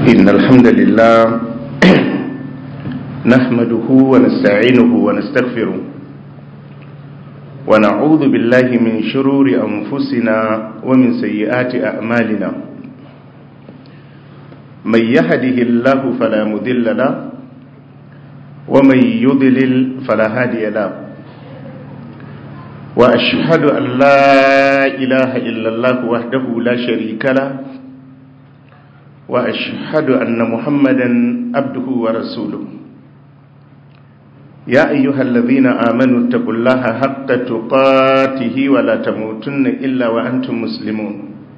إن الحمد لله نحمده ونستعينه ونستغفره ونعوذ بالله من شرور أنفسنا ومن سيئات أعمالنا من يهده الله فلا مذل له ومن يضلل فلا هادي له وأشهد أن لا إله إلا الله وحده لا شريك له وأشهد أن محمدا عبده ورسوله يا أيها الذين آمنوا اتقوا الله حق تقاته ولا تموتن إلا وأنتم مسلمون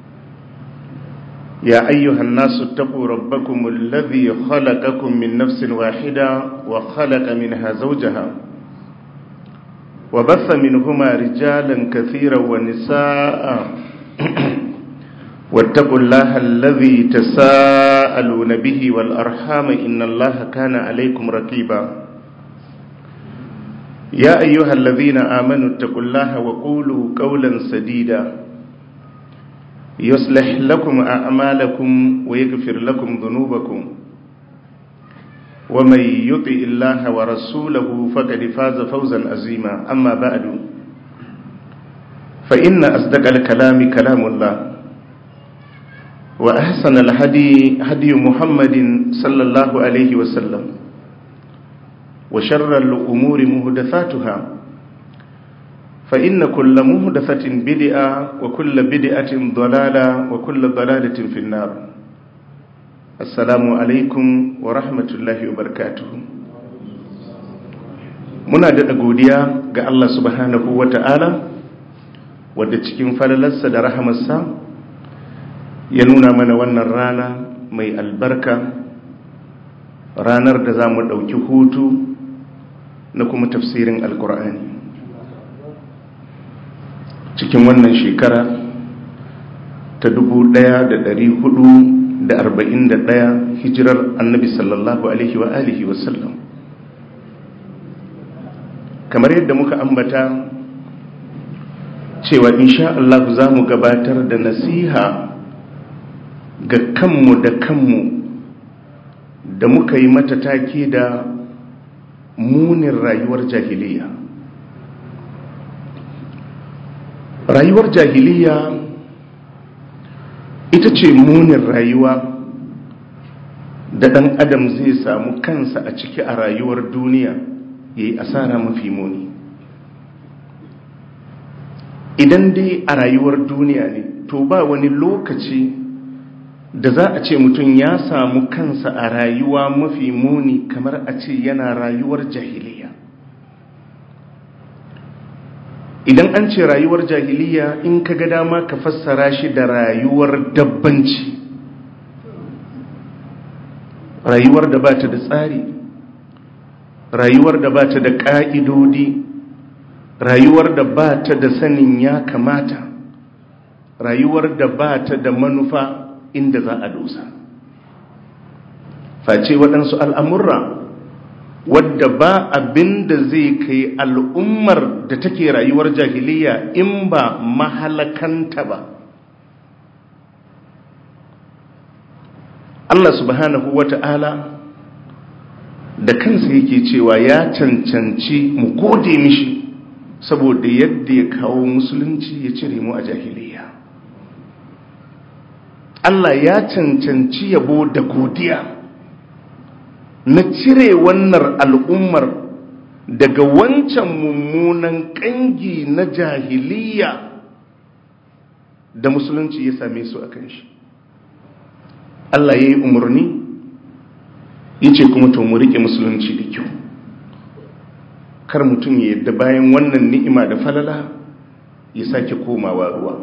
يا أيها الناس اتقوا ربكم الذي خلقكم من نفس واحدة وخلق منها زوجها وبث منهما رجالا كثيرا ونساء واتقوا الله الذي تساءلون به والأرحام إن الله كان عليكم رقيبا يا أيها الذين آمنوا اتقوا الله وقولوا قولا سديدا يصلح لكم أعمالكم ويغفر لكم ذنوبكم ومن يطع الله ورسوله فقد فاز فوزا عظيما أما بعد فإن أصدق الكلام كلام الله وأحسن الهدي هدي محمد صلى الله عليه وسلم وشر الأمور مهدثاتها فإن كل مهدثة بدئة وكل بدئة ضلالة وكل ضلالة في النار السلام عليكم ورحمة الله وبركاته muna daɗa godiya ga Allah subhanahu wa ta'ala wadda cikin falalarsa da rahamarsa ya nuna mana wannan rana mai albarka ranar da za mu ɗauki hutu na kuma tafsirin alkur'ani cikin wannan shekara ta ɗaya hijirar annabi sallallahu alaihi wa alihi wasallam kamar yadda muka ambata cewa insha Allah za mu gabatar da nasiha ga kanmu da kanmu da muka yi mata take da munin rayuwar jahiliya rayuwar jahiliya ita ce munin rayuwa da ɗan adam zai samu kansa a ciki a rayuwar duniya ya yi asara mafi muni idan dai a rayuwar duniya ne to ba wani lokaci da za a ce mutum ya samu kansa a rayuwa mafi muni kamar a ce yana rayuwar jahiliya idan an ce rayuwar jahiliya in ka ga dama ka fassara shi da rayuwar dabbanci rayuwar da ba ta da tsari rayuwar da ba ta da ƙa'idodi rayuwar da ba ta da sanin ya kamata rayuwar da ba ta da manufa inda za a dosa face waɗansu al'amurra wadda ba abin da zai kai al'ummar da take rayuwar jahiliya in ba mahalakanta ba Allah subhanahu wa ta'ala da kansa yake cewa ya cancanci mu gode mishi saboda yadda ya kawo musulunci ya cire mu a jahiliya Allah ya cancanci yabo da godiya na cire wannan al'ummar daga wancan mummunan ƙangi na jahiliya da musulunci ya same su a kan shi Allah ya yi umarni ya ce kuma to mu riƙe musulunci da kyau kar mutum ya yadda bayan wannan ni'ima da falala ya sake komawa ruwa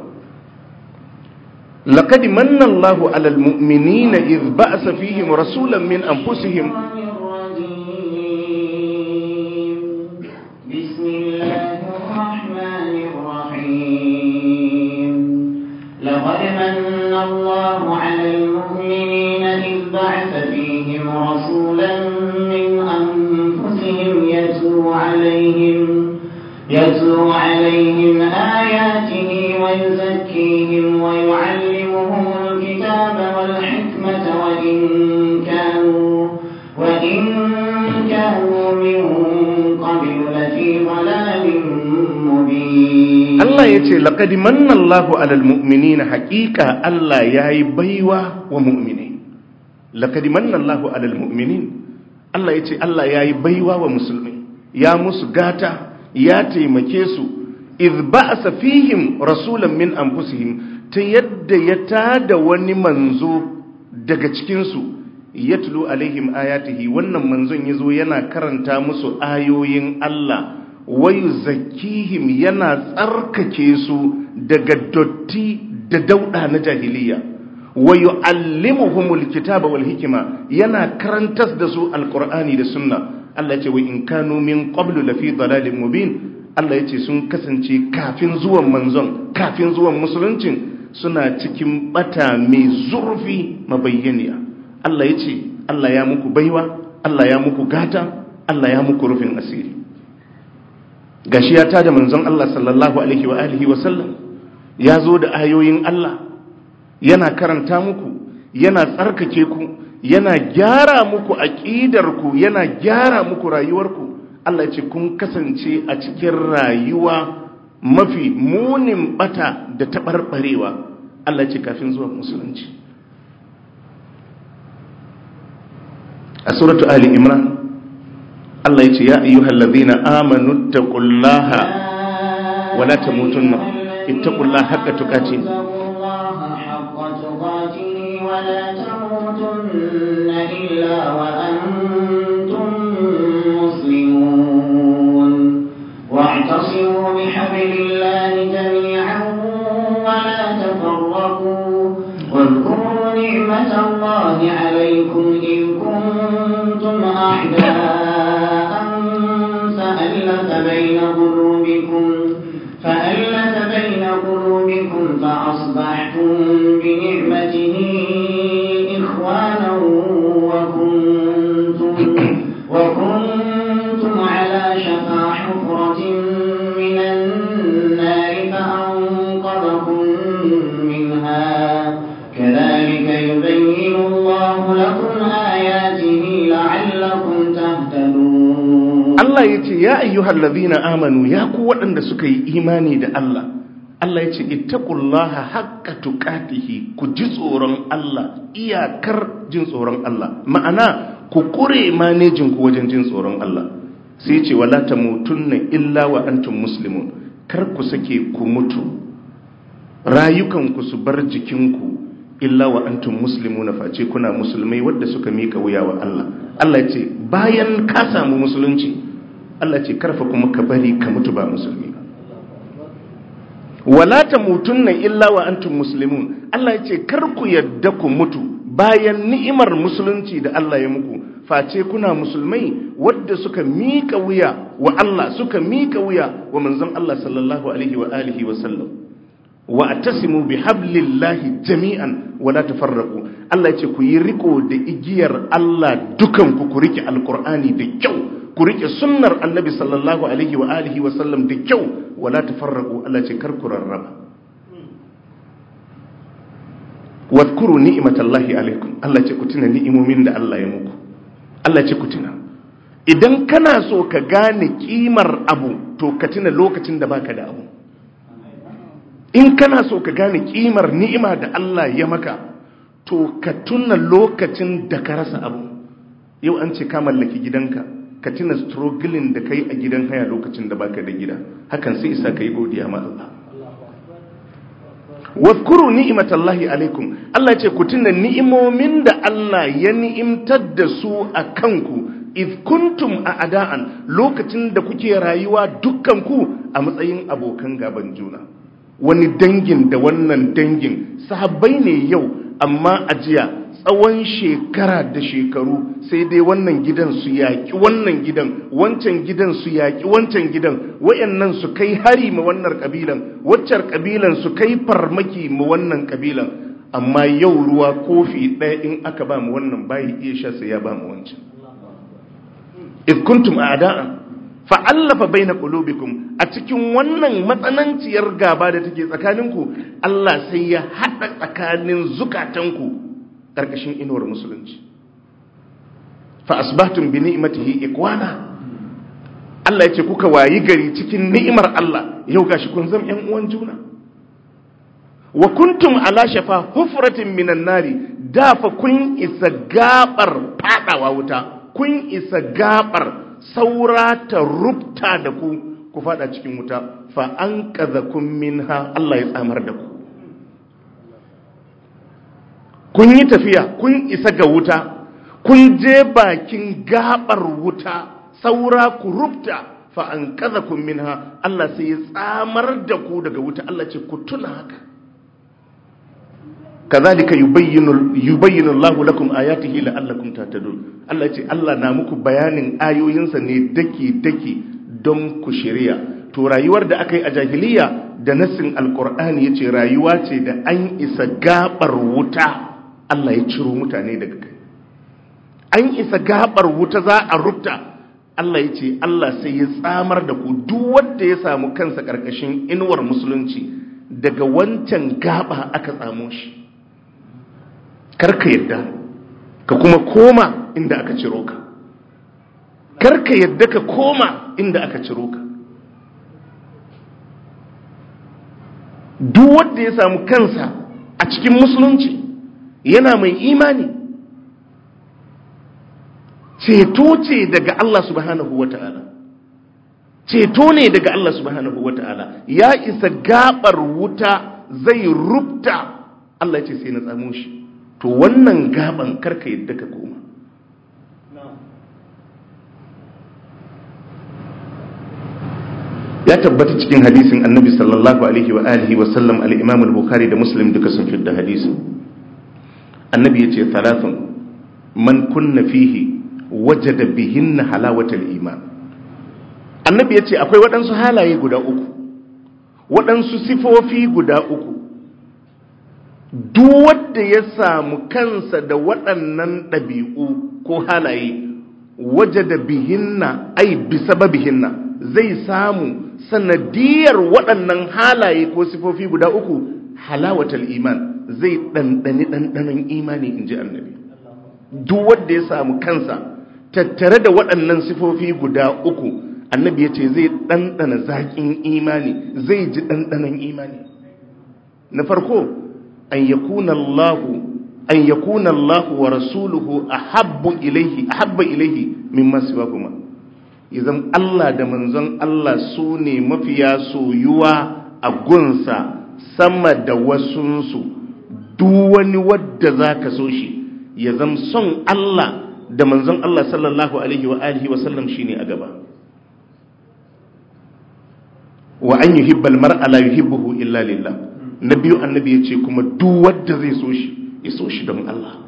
لقد من الله على المؤمنين إذ بأس فيهم رسولا من أنفسهم بسم الله الرحمن الرحيم لقد من الله على المؤمنين إذ بعث فيهم رسولا من أنفسهم يتلو عليهم يتلو عليهم آياته ويزكيهم ويعلمهم الكتاب والحكمة وإن وإن كانوا من قبل لفي ضلال مبين Allah ya ce laƙadi mannallahu alal mu'minina haƙiƙa Allah ya yi baiwa wa mu'minai laƙadi mannallahu alal mu'minin Allah ya ce Allah ya yi baiwa wa musulmai ya musu gata ya taimake su iz ba'asa fihim rasulan min anfusihim ta yadda ya tada wani manzo daga cikinsu yatlu alaihim ayatihi wannan manzon yazo yana karanta musu ayoyin Allah wayu zakihim yana tsarkake su daga dotti da dauda na jahiliya wayu allimuhumul kitaba wal hikima yana karantas da su alqur'ani da sunna Allah ya ce wa in kanu min qablu lafi dalalin mubin Allah ya ce sun kasance kafin zuwan manzon kafin zuwan musuluncin suna cikin bata mai zurfi mabayyaniya Allah ya ce Allah ya muku baiwa Allah ya muku gata Allah ya muku rufin asiri gashi ya tada manzon Allah sallallahu alaihi wa alihi wa sallam ya zo da ayoyin Allah yana karanta muku yana tsarkake ku yana gyara muku aqidarku yana gyara muku rayuwarku Allah ya ce kun kasance a cikin rayuwa mafi munin bata da taɓarɓarewa Allah ya ce kafin zuwa musulunci a suratu ali imran Allah ya ce ya ayyuhal ladhina amanu taqullaha wa la tamutunna ittaqullaha haqqa tuqatih ولا تموتن إلا وأنتم مسلمون واعتصموا بحبل الله جميعا ولا تفرقوا واذكروا نعمة الله عليكم إذ كنتم أعداء فألف بين قلوبكم فألف بين قلوبكم فأصبحتم بنعمته إخوانا وكنتم وكنتم على شفا حفرة من النار فأنقذكم منها كذلك يبين الله لكم آياته لعلكم تهتدون Allah ya ce ya ayyuhal ladhina amanu ya ku waɗanda suka yi imani da Allah Allah ya ce ittaqullaha haqqa tuqatihi ku ji tsoron Allah iyakar jin tsoron Allah ma'ana ku kure manejin ku wajen jin tsoron Allah sai ya ce wala tamutunna illa wa antum muslimun kar ku sake ku mutu rayukan ku su bar jikinku illa wa antum muslimuna face kuna musulmai wadda suka mika wuya wa Allah Allah ya ce bayan ka samu musulunci Allah ce karfa kuma ka bari ka mutu ba musulmi ba wala tamutunna illa wa antum muslimun Allah ya ce kar ku yadda ku mutu bayan ni'imar musulunci da Allah ya muku face kuna musulmai wadda suka mika wuya wa Allah suka mika wuya wa manzon Allah sallallahu alaihi wa alihi wa sallam wa atasimu bi hablillahi jami'an wa la tafarraqu Allah ya ce ku yi riko da igiyar Allah dukan ku ku rike alqur'ani da kyau ku rike sunnar annabi sallallahu alaihi wa alihi wa sallam da kyau wala tafarraqu Allah ce kar ku rarraba wadhkuru ni'matallahi alaikum Allah ce ku tuna ni'imomin da Allah ya muku Allah ce ku tuna idan kana so ka gane kimar abu to ka tuna lokacin da baka da abu in kana so ka gane kimar ni'ima da Allah ya maka to ka tuna lokacin da ka rasa abu yau an ce ka mallaki gidanka ka tuna struggling da kai a gidan haya lokacin da baka da gida hakan sai isa kai godiya ma Allah wadhkuru ni'matallahi alaikum Allah ce ku tuna ni'imomin da Allah ya ni'imtar da su a kanku if kuntum a ada'an lokacin da kuke rayuwa dukkan ku a matsayin abokan gaban juna wani dangin da wannan dangin sahabbai ne yau amma a jiya tsawon shekara da shekaru sai dai wannan gidan su yaƙi wannan gidan wancan gidan su yaƙi wancan gidan wayannan su kai hari ma wannan kabilan waccar kabilan su kai farmaki ma wannan kabilan amma yau ruwa kofi ɗaya in aka ba mu wannan bayi iya sha sai ya ba mu wancan id kuntum a'da'an fa'allafa baina qulubikum a cikin wannan matsananciyar gaba da take tsakaninku Allah sai ya hada tsakanin zukatanku karkashin inuwar musulunci fa asbahtum bi ni'matihi ikwana Allah ya ce kuka wayi gari cikin ni'imar Allah yau gashi kun zama ƴan uwan juna wa kuntum ala shafa hufratin minan nari da fa kun isa gabar fadawa wuta kun isa gabar saura ta rubta da ku ku fada cikin wuta fa an kun minha Allah ya tsamar da ku kun yi tafiya kun isa ga wuta kun je bakin gabar wuta saura ku rubta fa an kun minha Allah sai ya tsamar da ku daga wuta Allah ce ku tuna haka kazalika yubayyinu yubayyinu Allahu lakum ayatihi la'allakum tahtadun Allah ce Allah na muku bayanin ayoyinsa ne daki daki don ku shirya to rayuwar da aka yi a jahiliya da nassin alqur'ani yace rayuwa ce da an isa gabar wuta Allah ya ciro mutane daga kai an isa gabar wuta za a rubta Allah ya ce Allah sai ya tsamar da ku duk wanda ya samu kansa karkashin inuwar musulunci daga wancan gaba aka tsamo shi karka yadda ka kuma koma inda aka ciro ka karka yadda ka koma inda aka ciro ka duk wanda ya samu kansa a cikin musulunci yana mai imani ceto ce daga Allah subhanahu wa ta'ala ceto ne daga Allah subhanahu wa ta'ala ya isa gabar wuta zai rubta Allah ce sai na tsamo shi to wannan gaban karka yadda ka koma ya tabbata cikin hadisin annabi sallallahu alaihi wa alihi wa sallam al-imam al-bukhari da muslim duka sun fitar hadisin annabi yace thalathun man kunna fihi wajada bihinna halawatal iman annabi yace akwai waɗansu halaye guda uku waɗansu sifofi guda uku duk wanda ya samu kansa da waɗannan ɗabi'u ko halaye waje da bihinna ai bisa bihinna zai samu sanadiyar waɗannan halaye ko sifofi guda uku halawatal iman zai ɗanɗani ɗanɗanon imani in ji annabi duk wanda ya samu kansa tattare da waɗannan sifofi guda uku annabi ya ce zai ɗanɗana zaƙin imani zai ji ɗanɗanon imani na farko an yakuna Allah an yakuna Allah wa rasuluhu ahabbu ilayhi ahabba ilayhi mimma siwahuma idan Allah da manzon Allah su ne mafiya soyuwa a gunsa sama da wasunsu duk wani wadda zaka so shi ya zam son Allah da manzon Allah sallallahu alaihi wa alihi wa sallam shine a gaba wa an yuhibbal mar'a la yuhibbuhu illa lillah na biyu annabi ya ce kuma duk wadda zai so shi ya so shi don Allah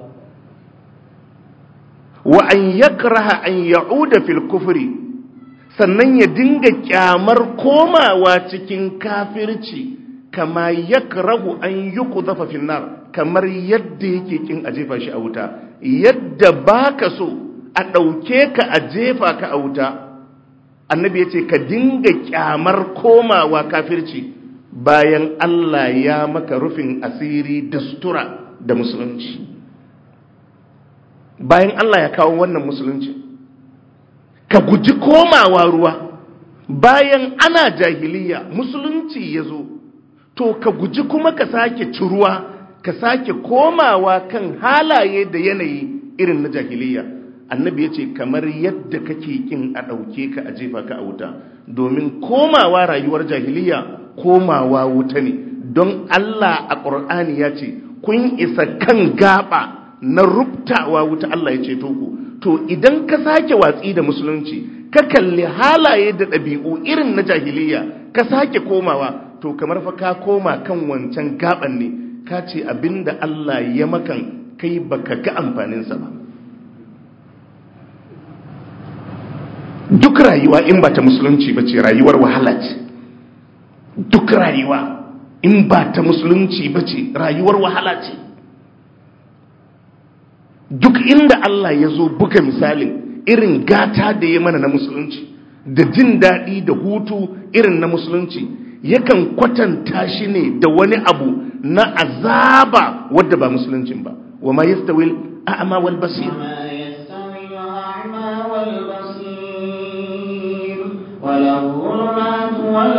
wa an yakraha an ya'uda fil kufri sannan ya dinga kyamar komawa cikin kafirci kama yakrahu an yuqdhafa fil nar kamar yadda yake kin a jefa shi a wuta yadda baka so a dauke ka a jefa ka a wuta annabi ya ce ka dinga kyamar komawa kafirci bayan Allah ya maka rufin asiri da sutura da musulunci bayan Allah ya kawo wannan musulunci ka guji komawa ruwa bayan ana jahiliya musulunci ya zo to ka guji kuma ka sake ciruwa ka sake komawa kan halaye da yanayi irin na jahiliya annabi ya ce kamar yadda kake kin a ɗauke ka a jefa ka a wuta domin komawa rayuwar jahiliya komawa wuta ne don Allah a ƙur'ani ya ce kun isa kan gaba na rubtawa wuta Allah ya ceto ku to idan ka sake watsi da musulunci ka kalli halaye da ɗabi'u irin na jahiliya ka sake komawa to kamar fa ka koma kan wancan gaban ne ka ce abinda Allah ya makan kai baka ga amfaninsa ba duk rayuwa in ba ta musulunci ba ce rayuwar wahala ce duk rayuwa in ba ta musulunci ba ce rayuwar wahala ce duk inda Allah ya zo buga misalin irin gata da ya mana na musulunci da jin daɗi da hutu irin na musulunci yakan kwatanta shi ne da wani abu na azaba wadda ba musuluncin ba wa ma yastawil a'ma wal basir ولا الظلمات ولا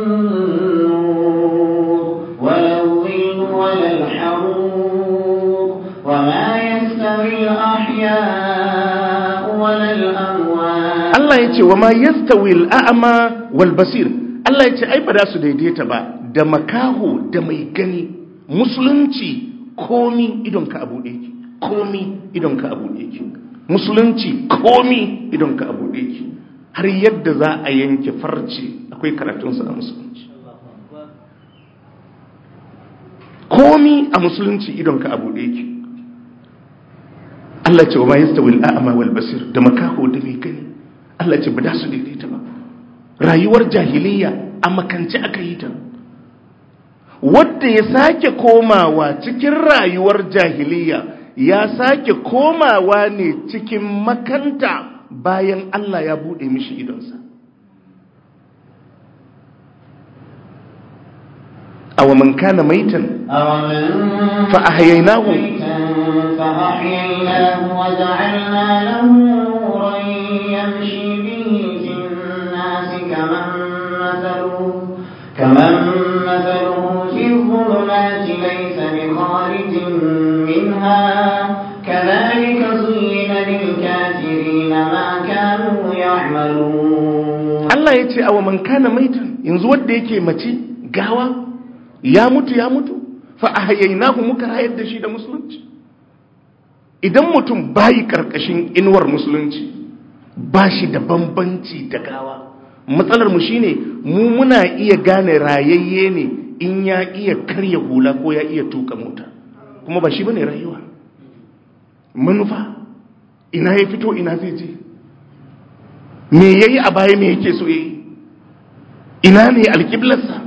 النور ولا الظل ولا الحرور وما يستوي الأحياء ولا الأموات Allah ya ce wa ma yastawi al'a'ma wal basir Allah ya ce ai ba za su daidaita ba da makaho da mai gani musulunci komi idon ka abu yake komi idon ka abu yake musulunci komi idon ka abu yake har yadda za a yanke farce akwai karatunsa a musulunci komi a musulunci idon ka abu yake Allah ce wa ma yastawi al'a'ma wal basir da makaho da mai gani Allah ce ba da su daidaita ba rayuwar jahiliya a makance aka yi ta wadda ya sake komawa cikin rayuwar jahiliya ya sake komawa ne cikin makanta bayan Allah ya bude mishi idonsa awa man kana maitan أومن فأحييناه ميتا فأحييناه وجعلنا له نورا يمشي به في الناس كمن مثله كمن مثله في الظلمات ليس بخارج منها كذلك زين للكافرين ما كانوا يعملون Allah ya ce awa man kana maitan yanzu wadda yake mace gawa ya mutu ya mutu fa ahyaynahu muka rayar da shi da musulunci idan mutum bayi karkashin inuwar musulunci ba shi da bambanci da gawa matsalar mu shine mu muna iya gane rayayye ne in ya iya karya hula ko ya iya tuka mota kuma ba shi bane rayuwa manufa ina ya fito ina zai je me yayi a baya me yake so yayi ina ne alƙiblarsa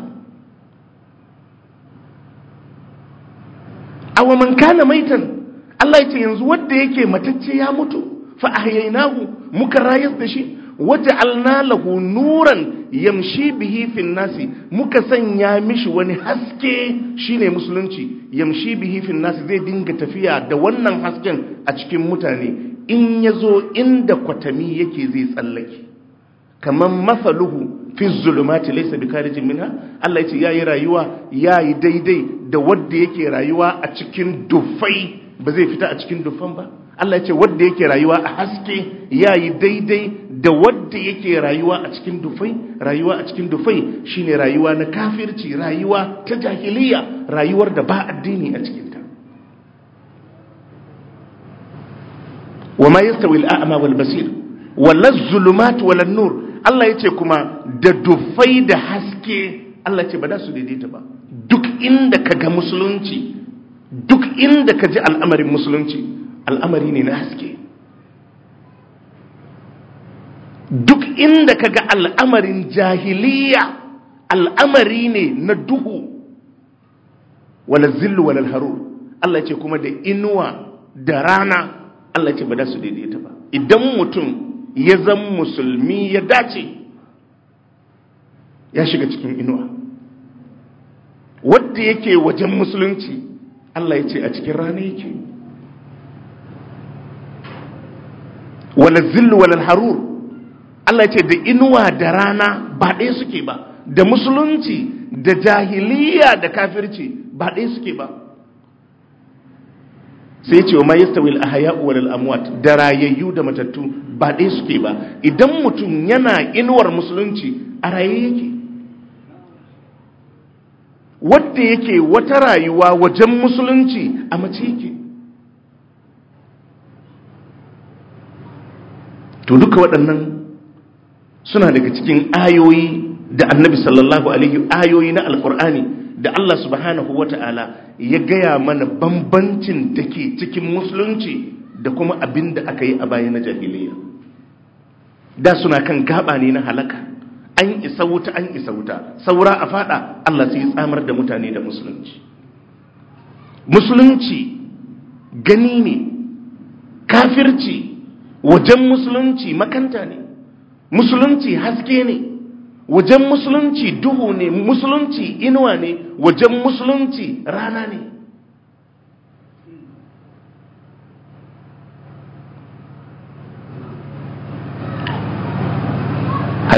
awa man kana maitan Allah ya ce yanzu wanda yake matacce ya mutu fa ahyaynahu muka rayar da shi waja'alna lahu nuran yamshi bihi fin nasi muka sanya mishi wani haske shine musulunci yamshi bihi fin nasi zai dinga tafiya da wannan hasken a cikin mutane in yazo inda kwatami yake zai tsallake kaman masaluhu fi zulumati laysa bikarijin minha Allah yace yayi rayuwa yayi daidai da wanda yake rayuwa a cikin dufai ba zai fita a cikin dufan ba Allah yace wanda yake rayuwa a haske yayi daidai da wanda yake rayuwa a cikin dufai rayuwa a cikin dufai shine rayuwa na kafirci rayuwa ta jahiliya rayuwar da ba addini a cikin ta وما يستوي الأعمى والبصير ولا الظلمات ولا النور Allah ya ce kuma da dufai da haske Allah ce ba da su daidaita ba duk inda ka ga musulunci duk inda ka ji al'amarin musulunci al'amari ne na haske duk inda ka ga al'amarin jahiliya al'amari ne na duhu wala zillu wala harur Allah ce kuma da inuwa da rana Allah ce ba da su daidaita ba idan mutum ya zan musulmi ya dace ya shiga cikin inuwa wadda yake wajen musulunci Allah ya ce a cikin rana yake wala zillu wala harur Allah ya ce da inuwa da rana ba ɗaya suke ba da musulunci da jahiliya da kafirci ba ɗaya suke ba sai ce wa ma yastawil ahya'u wal amwat da rayayyu da matattu ba ɗaya suke ba idan mutum yana inuwar musulunci a raye yake wadda yake wata rayuwa wajen musulunci a mace yake to duka waɗannan suna daga cikin ayoyi da annabi sallallahu alaihi ayoyi na alkur'ani da Allah subhanahu wata'ala ya gaya mana bambancin da ke cikin musulunci da kuma abin da aka yi a baya na jahiliya da suna kan gaba ne na halaka an isa wuta an isa wuta saura a fada Allah sai tsamar da mutane da musulunci musulunci gani ne kafirci wajen musulunci makanta ne musulunci haske ne wajen musulunci duhu ne musulunci inuwa ne wajen musulunci rana ne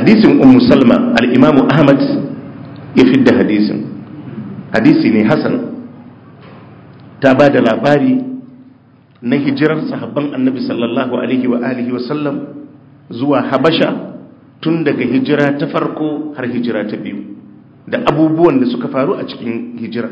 hadisin ummu salma al-imamu ahmad ya fidda hadisin hadisi ne hasan ta ba da labari na hijirar sahabban annabi sallallahu alaihi wa alihi wasallam zuwa habasha tun daga hijira ta farko har hijira ta biyu da abubuwan da suka faru a cikin hijira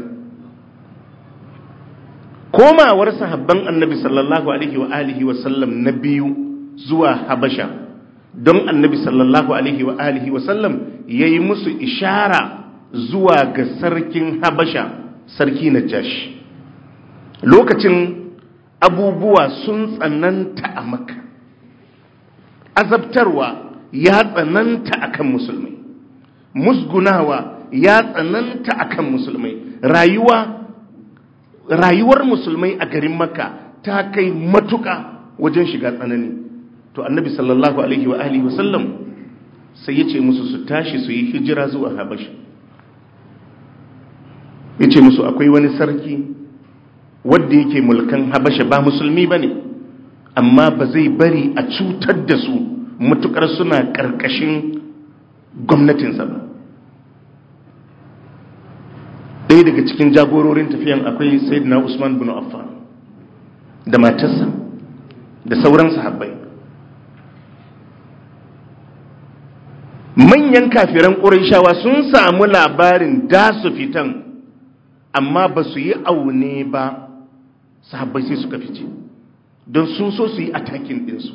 komawar sahabban annabi sallallahu alaihi wa alihi wasallam na biyu zuwa habasha don annabi sallallahu alaihi wa alihi wasallam ya yi musu ishara zuwa ga sarkin habasha sarki na jashi lokacin abubuwa sun tsananta a maka azabtarwa ya tsananta akan musulmai musgunawa ya tsananta akan musulmai rayuwa rayuwar musulmai a garin makka ta kai matuka wajen shiga tsanani to annabi sallallahu alaihi wa alihi wasallam sai ya ce musu su tashi su yi hijira zuwa habasha ya ce musu akwai wani sarki wadda yake mulkan habasha ba musulmi ba ne amma ba zai bari a cutar da su matukar suna ƙarƙashin gwamnatinsa ba ɗaya daga cikin jagororin tafiyan akwai sayyidina usman bin affan da matarsa da sauran sahabbai manyan kafiran ƙuraishawa sun samu labarin da su fitan amma ba su yi aune ba sahabbai sai suka fice don sun so su yi atakin ɗinsu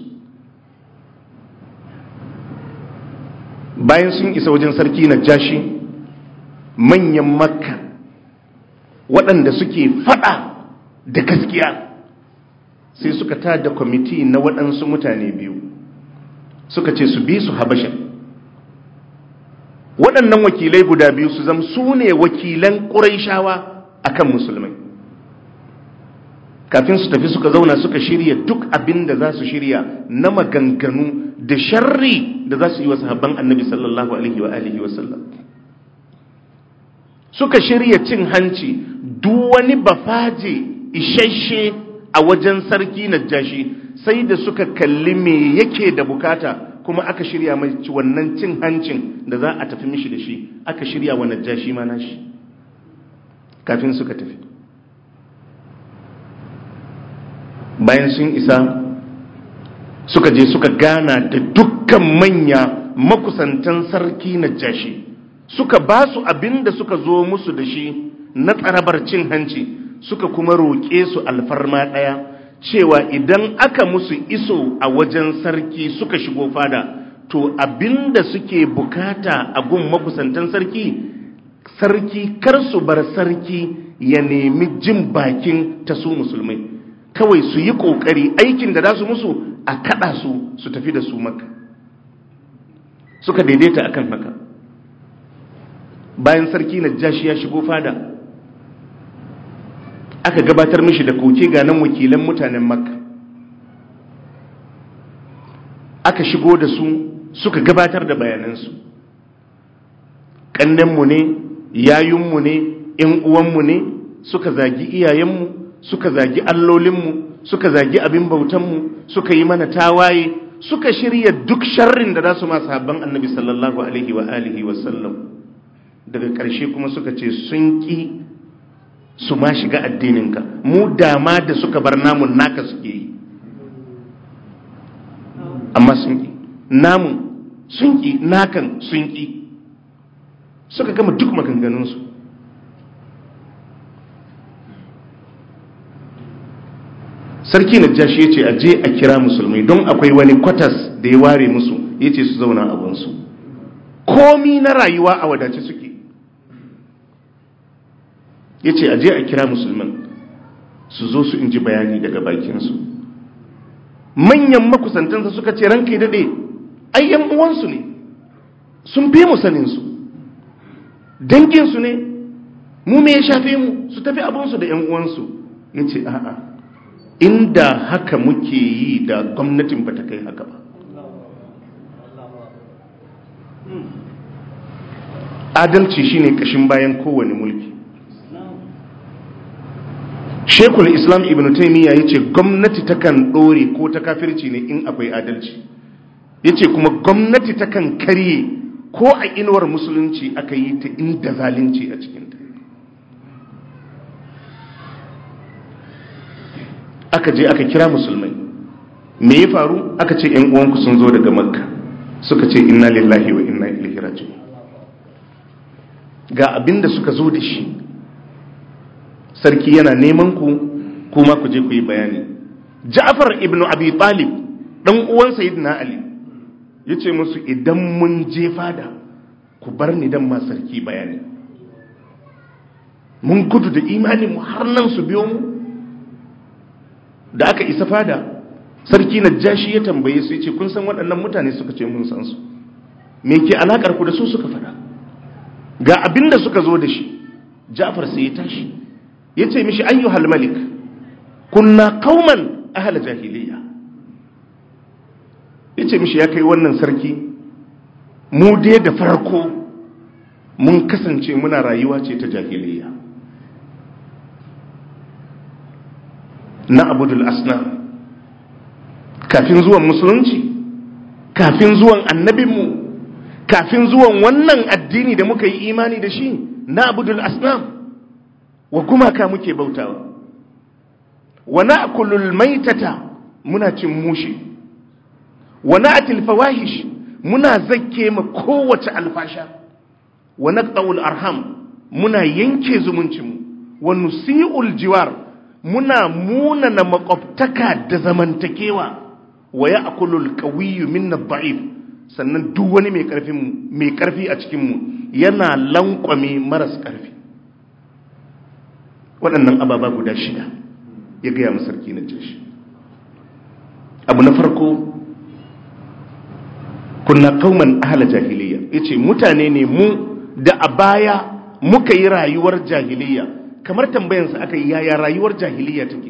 bayan sun isa wajen sarki na jashi manyan makka waɗanda suke faɗa da gaskiya sai suka tada kwamiti na waɗansu mutane biyu suka ce su bi su habasha waɗannan wakilai guda biyu su zama su ne wakilan ƙuraishawa a kan musulmai kafin su tafi suka zauna suka shirya duk abin da za su shirya na maganganu da sharri da za su yi wa sahabban annabi sallallahu alaihi wa alihi wa sallam suka shirya cin hanci duk wani bafaje isasshe a wajen sarki najashi sai da suka kalli me yake da bukata kuma aka shirya mai wannan cin hancin da za a tafi mishi da shi aka shirya wa najashi ma nashi kafin suka tafi bayan sun isa suka je suka gana da dukkan manya makusantan sarki najashi suka ba su abin da suka zo musu da shi na tsarabar cin hanci suka kuma roƙe su alfarma ɗaya cewa idan aka musu iso a wajen sarki suka shigo fada to abin da suke bukata a gun makusantan sarki sarki kar su bar sarki ya nemi jin bakin ta su musulmai kawai su yi ƙoƙari aikin da za su musu a kaɗa su su tafi da su maka suka daidaita akan haka bayan sarki na jashi ya shigo fada aka gabatar mishi da koke ga nan wakilan mutanen makka aka shigo da su suka gabatar da bayanansu ƙannenmu ne yayunmu ne ‘yan uwanmu ne suka zagi iyayenmu suka zagi allolinmu suka zagi abin bautanmu suka yi mana tawaye suka shirya duk sharrin da za su masu habban annabi sallallahu alaihi wa alihi wasallam daga ƙarshe kuma suka ce sun ƙi su ma shiga addininka mu dama da suka bar namun naka suke yi amma sun ƙi namun sun ƙi nakan sun ƙi suka gama duk maganganunsu sarki na jashi ya ce a je a kira musulmai don akwai wani kwatas da ya ware musu ya ce su zauna abinsu komi na rayuwa a wadace suke ya ce a je a kira musulman su zo su inji bayani daga bakinsu manyan makusantansa suka ce ranka yi daɗe ayyan uwansu ne sun fi mu saninsu danginsu ne mu me ya shafe mu su tafi abinsu da 'yan uwansu ya ce a'a inda haka muke yi da gwamnatin ba ta kai haka ba adalci shine kashin bayan kowane mulki shekul islam ibn taimiyya ya ce gwamnati takan ɗore ko ta kafirci ne in akwai adalci yace kuma gwamnati takan karye ko a inuwar musulunci aka yi ta inda zalunci a cikinta aka je aka kira musulmai me ya faru aka ce yan uwanku sun zo daga makka suka ce inna lillahi wa inna ilaihi raji'un ga abinda suka zo da shi sarki yana neman ku kuma ku je ku yi bayani Ja'far ibn Abi Talib dan uwan Sayyidina Ali yace musu idan mun je fada ku bar ni dan ma sarki bayani mun gudu da imani mu har nan su biyo mu da aka isa fada sarki Najashi ya tambaye su yace kun san waɗannan mutane suka ce mun san su me ke alakar ku da su suka fada ga abinda suka zo da shi Ja'far sai ya tashi yace mishi ayyuhal malik kunna qauman ahla jahiliya yace mishi ya kai wannan sarki mu dai da farko mun kasance muna rayuwa ce ta jahiliya na abudul asna kafin zuwan musulunci kafin zuwan annabinmu kafin zuwan wannan addini da muka yi imani da shi na abudul asnam wa gumaka muke bautawa wa na'kulul maitata muna cin mushi wa na'til fawahish muna zakke ma kowace alfasha wa naqta'ul arham muna yanke zumuncinmu wa nusi'ul jiwar muna munana makwabtaka da zamantakewa wa ya'kulul qawiyyu minna dha'if sannan duk wani mai karfin mai karfi a cikin mu yana lankwame maras karfi waɗannan ababa guda shida ya gaya mu sarki na jeshi abu na farko kunna kauman ahla jahiliya yace mutane ne mu da a baya muka yi rayuwar jahiliya kamar tambayansa aka yi yaya rayuwar jahiliya take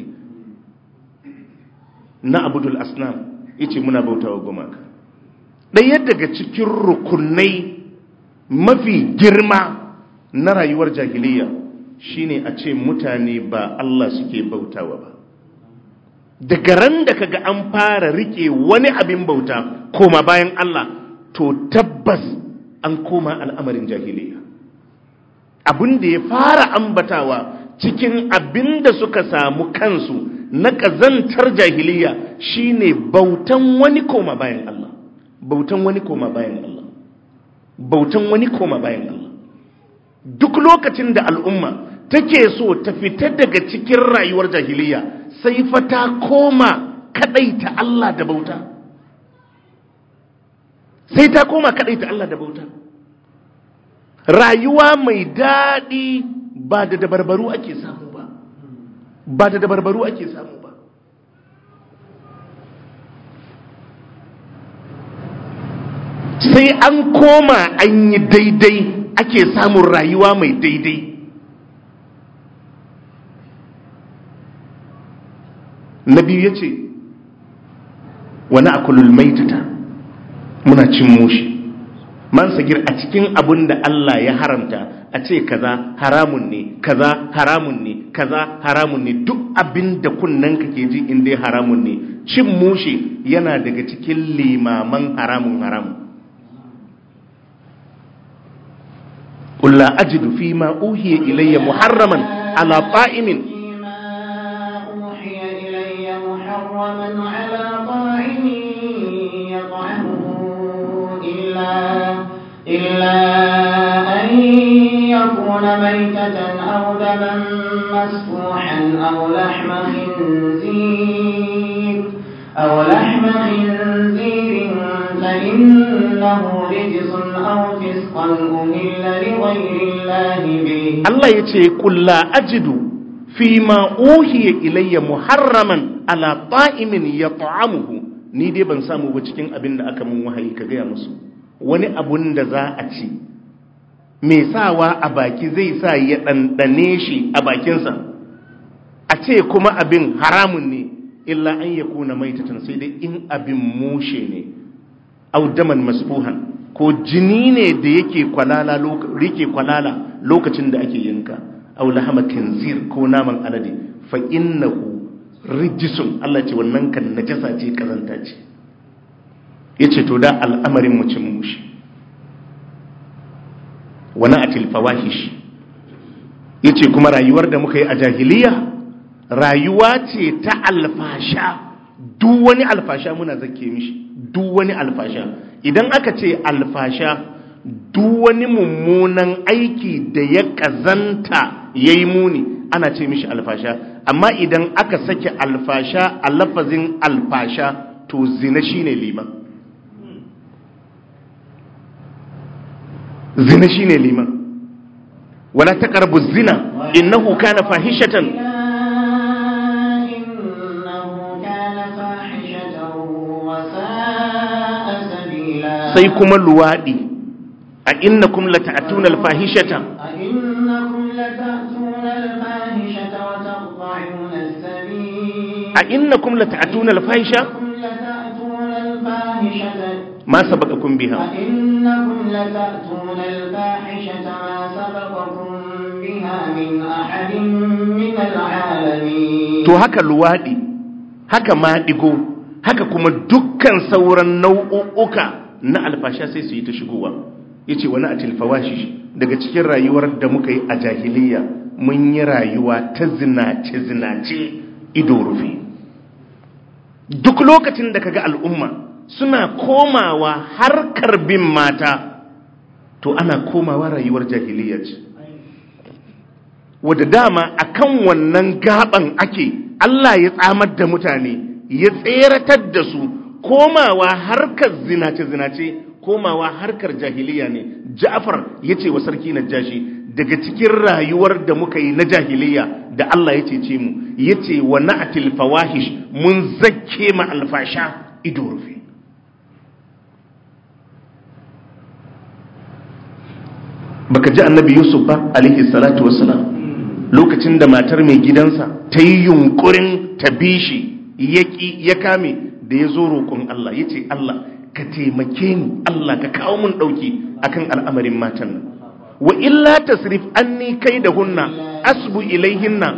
na abudul asnam yace muna bautawa gumaka ɗaya daga cikin rukunai mafi girma na rayuwar jahiliya shine a ce mutane ba Allah suke bautawa ba daga ran da kaga an fara rike wani abin bauta koma bayan Allah to tabbas an koma al'amarin jahiliya abin da ya fara ambatawa cikin abin da suka samu kansu na ƙazantar jahiliya shine bautan wani koma bayan Allah bautan wani koma bayan Allah bautan wani koma bayan Allah duk lokacin da al'umma take so ta fita daga cikin rayuwar jahiliya sai fa ta koma kadaita Allah da bauta sai ta koma kadaita Allah da bauta rayuwa mai daɗi ba da dabarbaru ake samu ba ba da dabarbaru ake samu ba sai an koma an yi daidai ake samun rayuwa mai daidai na biyu ya ce wani akulul maitata muna cin mushi man sagir a cikin abin da Allah ya haramta a ce kaza haramun ne kaza haramun ne kaza haramun ne duk abin da kunnen ka ke ji inda haramun ne cin mushi yana daga cikin limaman haramun haramun قل لا أجد فيما أوحي إلي محرما على طائم أوحي إلي محرما على طاعم يطعمه إلا, إلا أن يكون ميتة أو دما مسفوحا أو لحم خنزير أو لحم خنزير فإنه رجس أو فسقا أهل لغير الله به Allah ya ce kulla ajidu fi ma uhiya ilayya muharraman ala ta'imin ya ta'amuhu ni dai ban samu ba cikin abin da aka mun wahayi ka gaya musu wani abun da za a ci mai sawa a baki zai sa ya ɗanɗane shi a bakinsa a ce kuma abin haramun ne illa an ya kuna maitatan sai dai in abin mushe ne audaman masfuhan ko jini ne da yake kwalala rike kwalala lokacin da ake yinka aw lahama kinzir ko naman alade fa innahu rijisun Allah ce wannan kan najasa ce kazanta ce yace to da al'amarin mu cin mushi wani atil fawahish yace kuma rayuwar da muka yi a jahiliya rayuwa ce ta alfasha duk wani alfasha muna zake mishi duk wani alfasha idan aka ce alfasha duk wani mummunan aiki da ya kazanta ya yi muni ana ce mishi alfasha amma idan aka sake alfasha a lafazin alfasha to zina shine liman zina shine liman wala taqrabu zina innahu kana fahishatan sai kuma luwaɗi a innakum lata'tuna al-fahishata a innakum lata'tuna al-fahishata wa taqta'una as-sabil a innakum lata'tuna al-fahisha lata'tuna al-fahishata ma sabaqakum biha أئنكم لتأتون الفاحشة ما سبقكم بها من أحد من العالمين to haka luwaɗi haka maɗigo haka kuma dukkan sauran nau'uka na alfasha sai su yi ta shigowa yace wani atil fawashi daga cikin rayuwar da muka yi a jahiliya mun yi rayuwa ta zinace zinace ido rufe duk lokacin da kaga al'umma suna komawa harkar bin mata to ana komawa rayuwar jahiliya ce wadda dama akan wannan gaban ake Allah ya tsamar da mutane ya tseratar da su komawa harkar zinace-zinace komawa harkar jahiliya ne Ja'far ya ce wa sarki Najashi daga cikin rayuwar da muka yi na jahiliya da Allah ya cece mu ya ce wa na'atil fawahish mun zakke ma alfasha ido rufe baka ji annabi Yusuf ba alaihi salatu wassalam lokacin da matar mai gidansa ta yi yunkurin ta bi shi ya kame da ya zo roƙon Allah ya ce Allah ka taimake ni Allah ka kawo mun ɗauki akan al'amarin matan nan wa illa tasrif anni kai da hunna asbu ilaihinna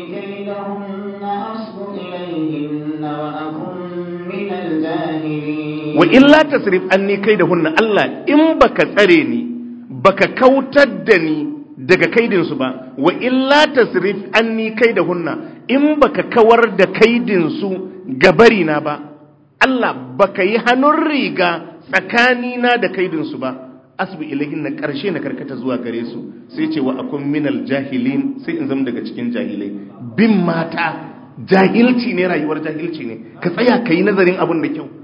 wa illa tasrif anni kai da hunna Allah in baka tsare ni baka kautar da ni daga kaidinsu ba wa illa tasrif anni kaidahunna in baka kawar da kaidinsu gabari na ba Allah baka yi hannun riga tsakanina da kaidinsu ba asbu ilahin na karshe na karkata zuwa gare su sai ce wa akun minal jahilin sai in zama daga cikin jahilai bin mata jahilci ne rayuwar jahilci ne ka tsaya ka yi nazarin abin da kyau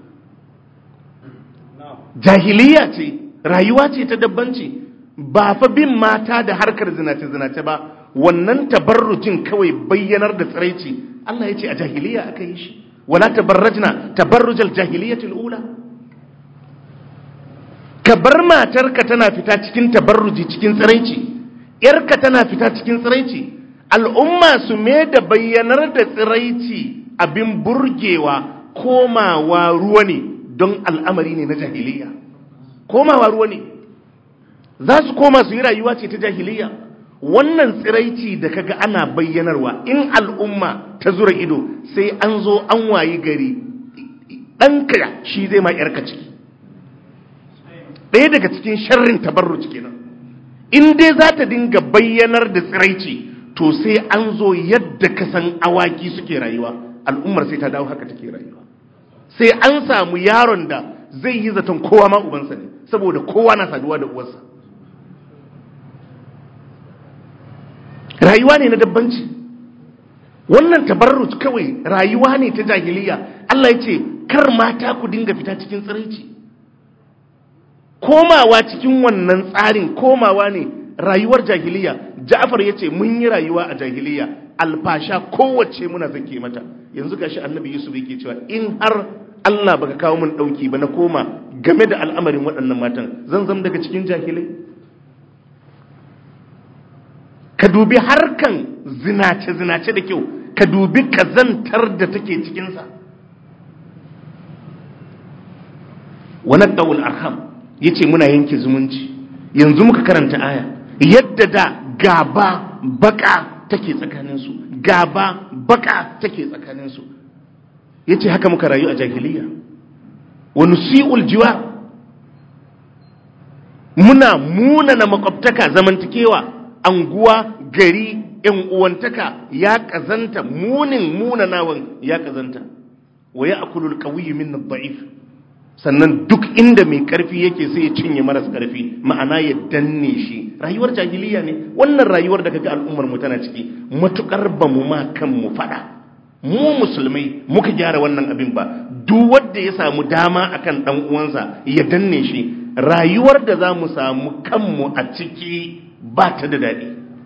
jahiliya ce rayuwa ce ta dabbanci ba fa bin mata da harkar zinace-zinace ba wannan tabarrujin kawai bayyanar da tsiraici Allah ya ce a jahiliya aka yi shi wala tabarrajna tabarrujal jahiliyatul ula ka bar matarka tana fita cikin tabarruji cikin tsiraici yarka tana fita cikin tsiraici al'umma su me da bayyanar da tsiraici abin burgewa komawa ruwa ne don al'amari ne na jahiliya komawa ruwa ne za su koma su yi rayuwa ce ta jahiliya wannan tsiraici da kaga ana bayyanarwa in al'umma ta zura ido sai an zo an wayi gari ɗanka shi zai ma ‘yarka ciki ɗaya daga cikin sharrin tabarruci kenan in dai za ta dinga bayyanar da tsiraici to sai an zo yadda ka san awaki suke rayuwa al'ummar sai ta dawo haka take rayuwa sai an samu yaron da zai yi zaton kowa ma ubansa ne saboda kowa na saduwa da uwarsa rayuwa ne na dabbanci wannan tabarruj kawai rayuwa ne ta jahiliya Allah ya ce kar mata ku dinga fita cikin tsiraici komawa cikin wannan tsarin komawa ne rayuwar jahiliya Ja'far ya ce mun yi rayuwa a jahiliya alfasha kowace muna zake mata yanzu gashi annabi Yusuf yake cewa in har Allah baka kawo mun dauki ba na koma game da al'amarin waɗannan matan zan zam daga cikin jahilai ka dubi harkan zinace-zinace da kyau ka dubi kazantar da take cikinsa wani ɗaul arham ya ce muna yanke zumunci yanzu muka karanta aya yadda da gaba baka take tsakaninsu gaba baka take tsakaninsu ya ce haka muka rayu a jahiliya wa nusi'ul jiwar muna munana makwabtaka zamantakewa anguwa gari yan uwantaka ya kazanta munin munanawan ya kazanta wa ya akulul qawiyyu min ad-da'if sannan duk inda mai karfi yake sai ya cinye maras karfi ma'ana ya danne shi rayuwar jahiliya ne wannan rayuwar da kaga al'ummar mu tana ciki matukar ba mu ma kan mu fada mu musulmai muka gyara wannan abin ba duk wanda ya samu dama akan dan uwansa ya danne shi rayuwar da za mu samu kanmu a ciki ba ta da daɗi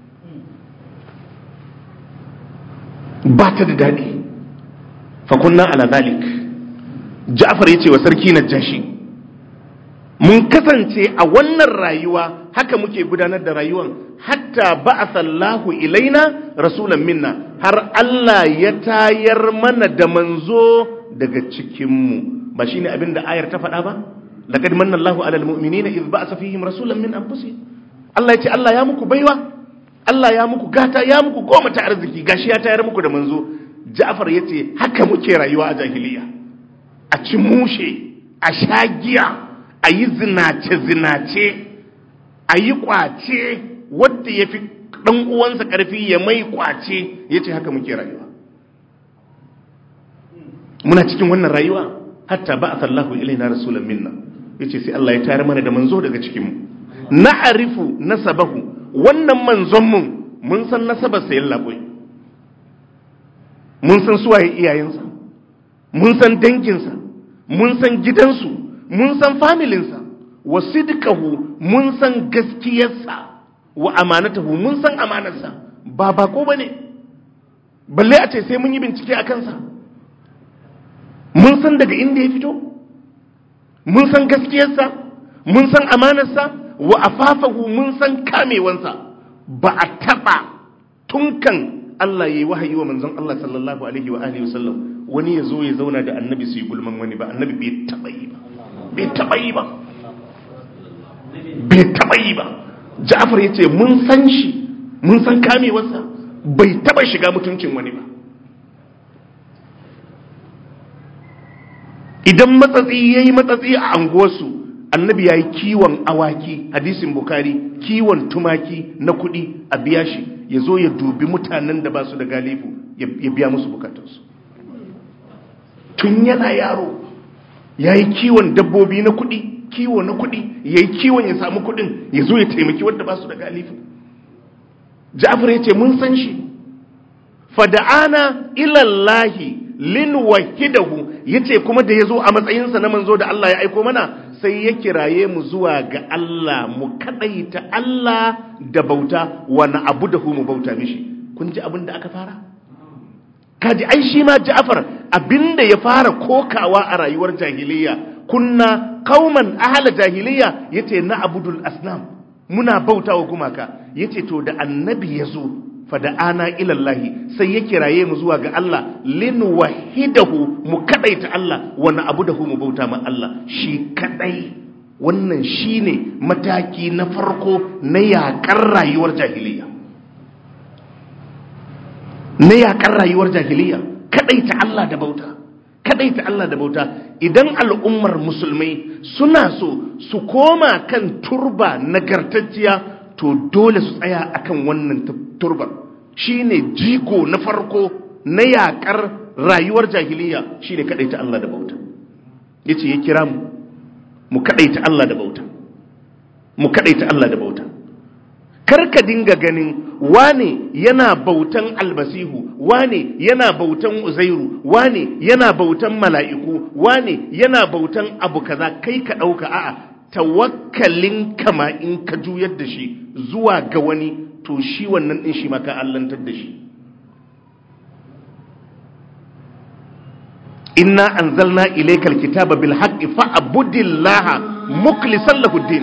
ba ta da daɗi fakunna ala zalik ja'far ya ce wa sarki na jashi mun kasance a wannan rayuwa haka muke gudanar da rayuwan hatta ba'athallahu ilaina rasulan minna har Allah ya tayar mana da manzo daga cikinmu ba shine abin da ayar ta faɗa ba laqad manna Allahu 'alal mu'minina idh ba'atha fihim rasulan min anfusihim Allah ya ce Allah ya muku baiwa Allah ya muku gata ya muku goma ta arziki gashi ya tayar muku da manzo Ja'far ya ce haka muke rayuwa a jahiliya a ci mushe a shagiya a yi zinace-zinace a yi kwace wadda ya fi ɗan uwansa ƙarfi ya mai kwace ya ce haka muke rayuwa muna cikin wannan rayuwa hatta ba a sallahu ilaina rasulun minna ya ce sai Allah ya tayar mana da manzo daga cikinmu na arifu nasabahu wannan manzonmu mun san nasabar sayan laɓoi mun san suwaye iyayensa mun san danginsa mun san gidansu mun san familinsa wa sidqahu mun san gaskiyarsa wa amanatahu mun san amanarsa ba bako bane balle a ce sai mun yi bincike a kansa mun san daga inda ya fito mun san gaskiyarsa mun san amanarsa wa afafahu mun san kamewansa ba a taba tunkan Allah ya yi wahayi wa manzon Allah sallallahu alaihi wa alihi wasallam wani ya zo ya zauna da annabi su yi gulman wani ba annabi bai taba yi ba bai taba yi ba bai taba yi ba Ja'far ya ce mun san shi mun san kamewarsa bai taba shiga mutuncin wani ba idan matsatsi ya yi matsatsi a anguwarsu annabi ya yi kiwon awaki hadisin bukari kiwon tumaki na kuɗi a biya shi ya zo ya dubi mutanen da ba su da galifu ya biya musu bukatunsu tun yana yaro ya yi kiwon dabbobi na kuɗi kiwo na kuɗi ya yi kiwon ya samu kuɗin ya zo ya taimaki wadda ba su da galifu ja'afar ya ce mun san shi fada'ana ilallahi lin wahidahu yace kuma da yazo a matsayinsa na manzo da Allah ya aiko mana sai ya kiraye mu zuwa ga Allah mu kadaita Allah da bauta wa na abudahu mu bauta mishi kun ji abin da aka fara kaji ai shi ma Ja'far abinda ya fara kokawa a rayuwar jahiliya kunna qauman ahla jahiliya yace na abudul asnam muna bautawa gumaka yace to da annabi yazo fada'ana ilallahi sai ya kiraye mu zuwa ga Allah lin wahidahu mu kadaita Allah wa na'budahu mu bauta ma Allah shi kadai wannan shine mataki na farko na yakar rayuwar jahiliya na yakar rayuwar jahiliya kadaita Allah da bauta kadaita Allah da bauta idan al'ummar musulmai suna so su koma kan turba nagartacciya to dole su tsaya akan wannan turbar shine jigo na farko na yakar rayuwar jahiliya shine kadaita Allah da bauta yace ya kira mu mu kadaita Allah da bauta mu kadaita Allah da bauta karka dinga ganin wane yana bautan albasihu wane yana bautan uzairu wane yana bautan mala'iku wane yana bautan abu kaza kai ka dauka a'a tawakkalin kama in ka juyar da shi zuwa ga wani to shi wannan din shi maka allantar da shi inna anzalna ilaykal kitaba bil haqqi fa'budillaha mukhlishan lahu din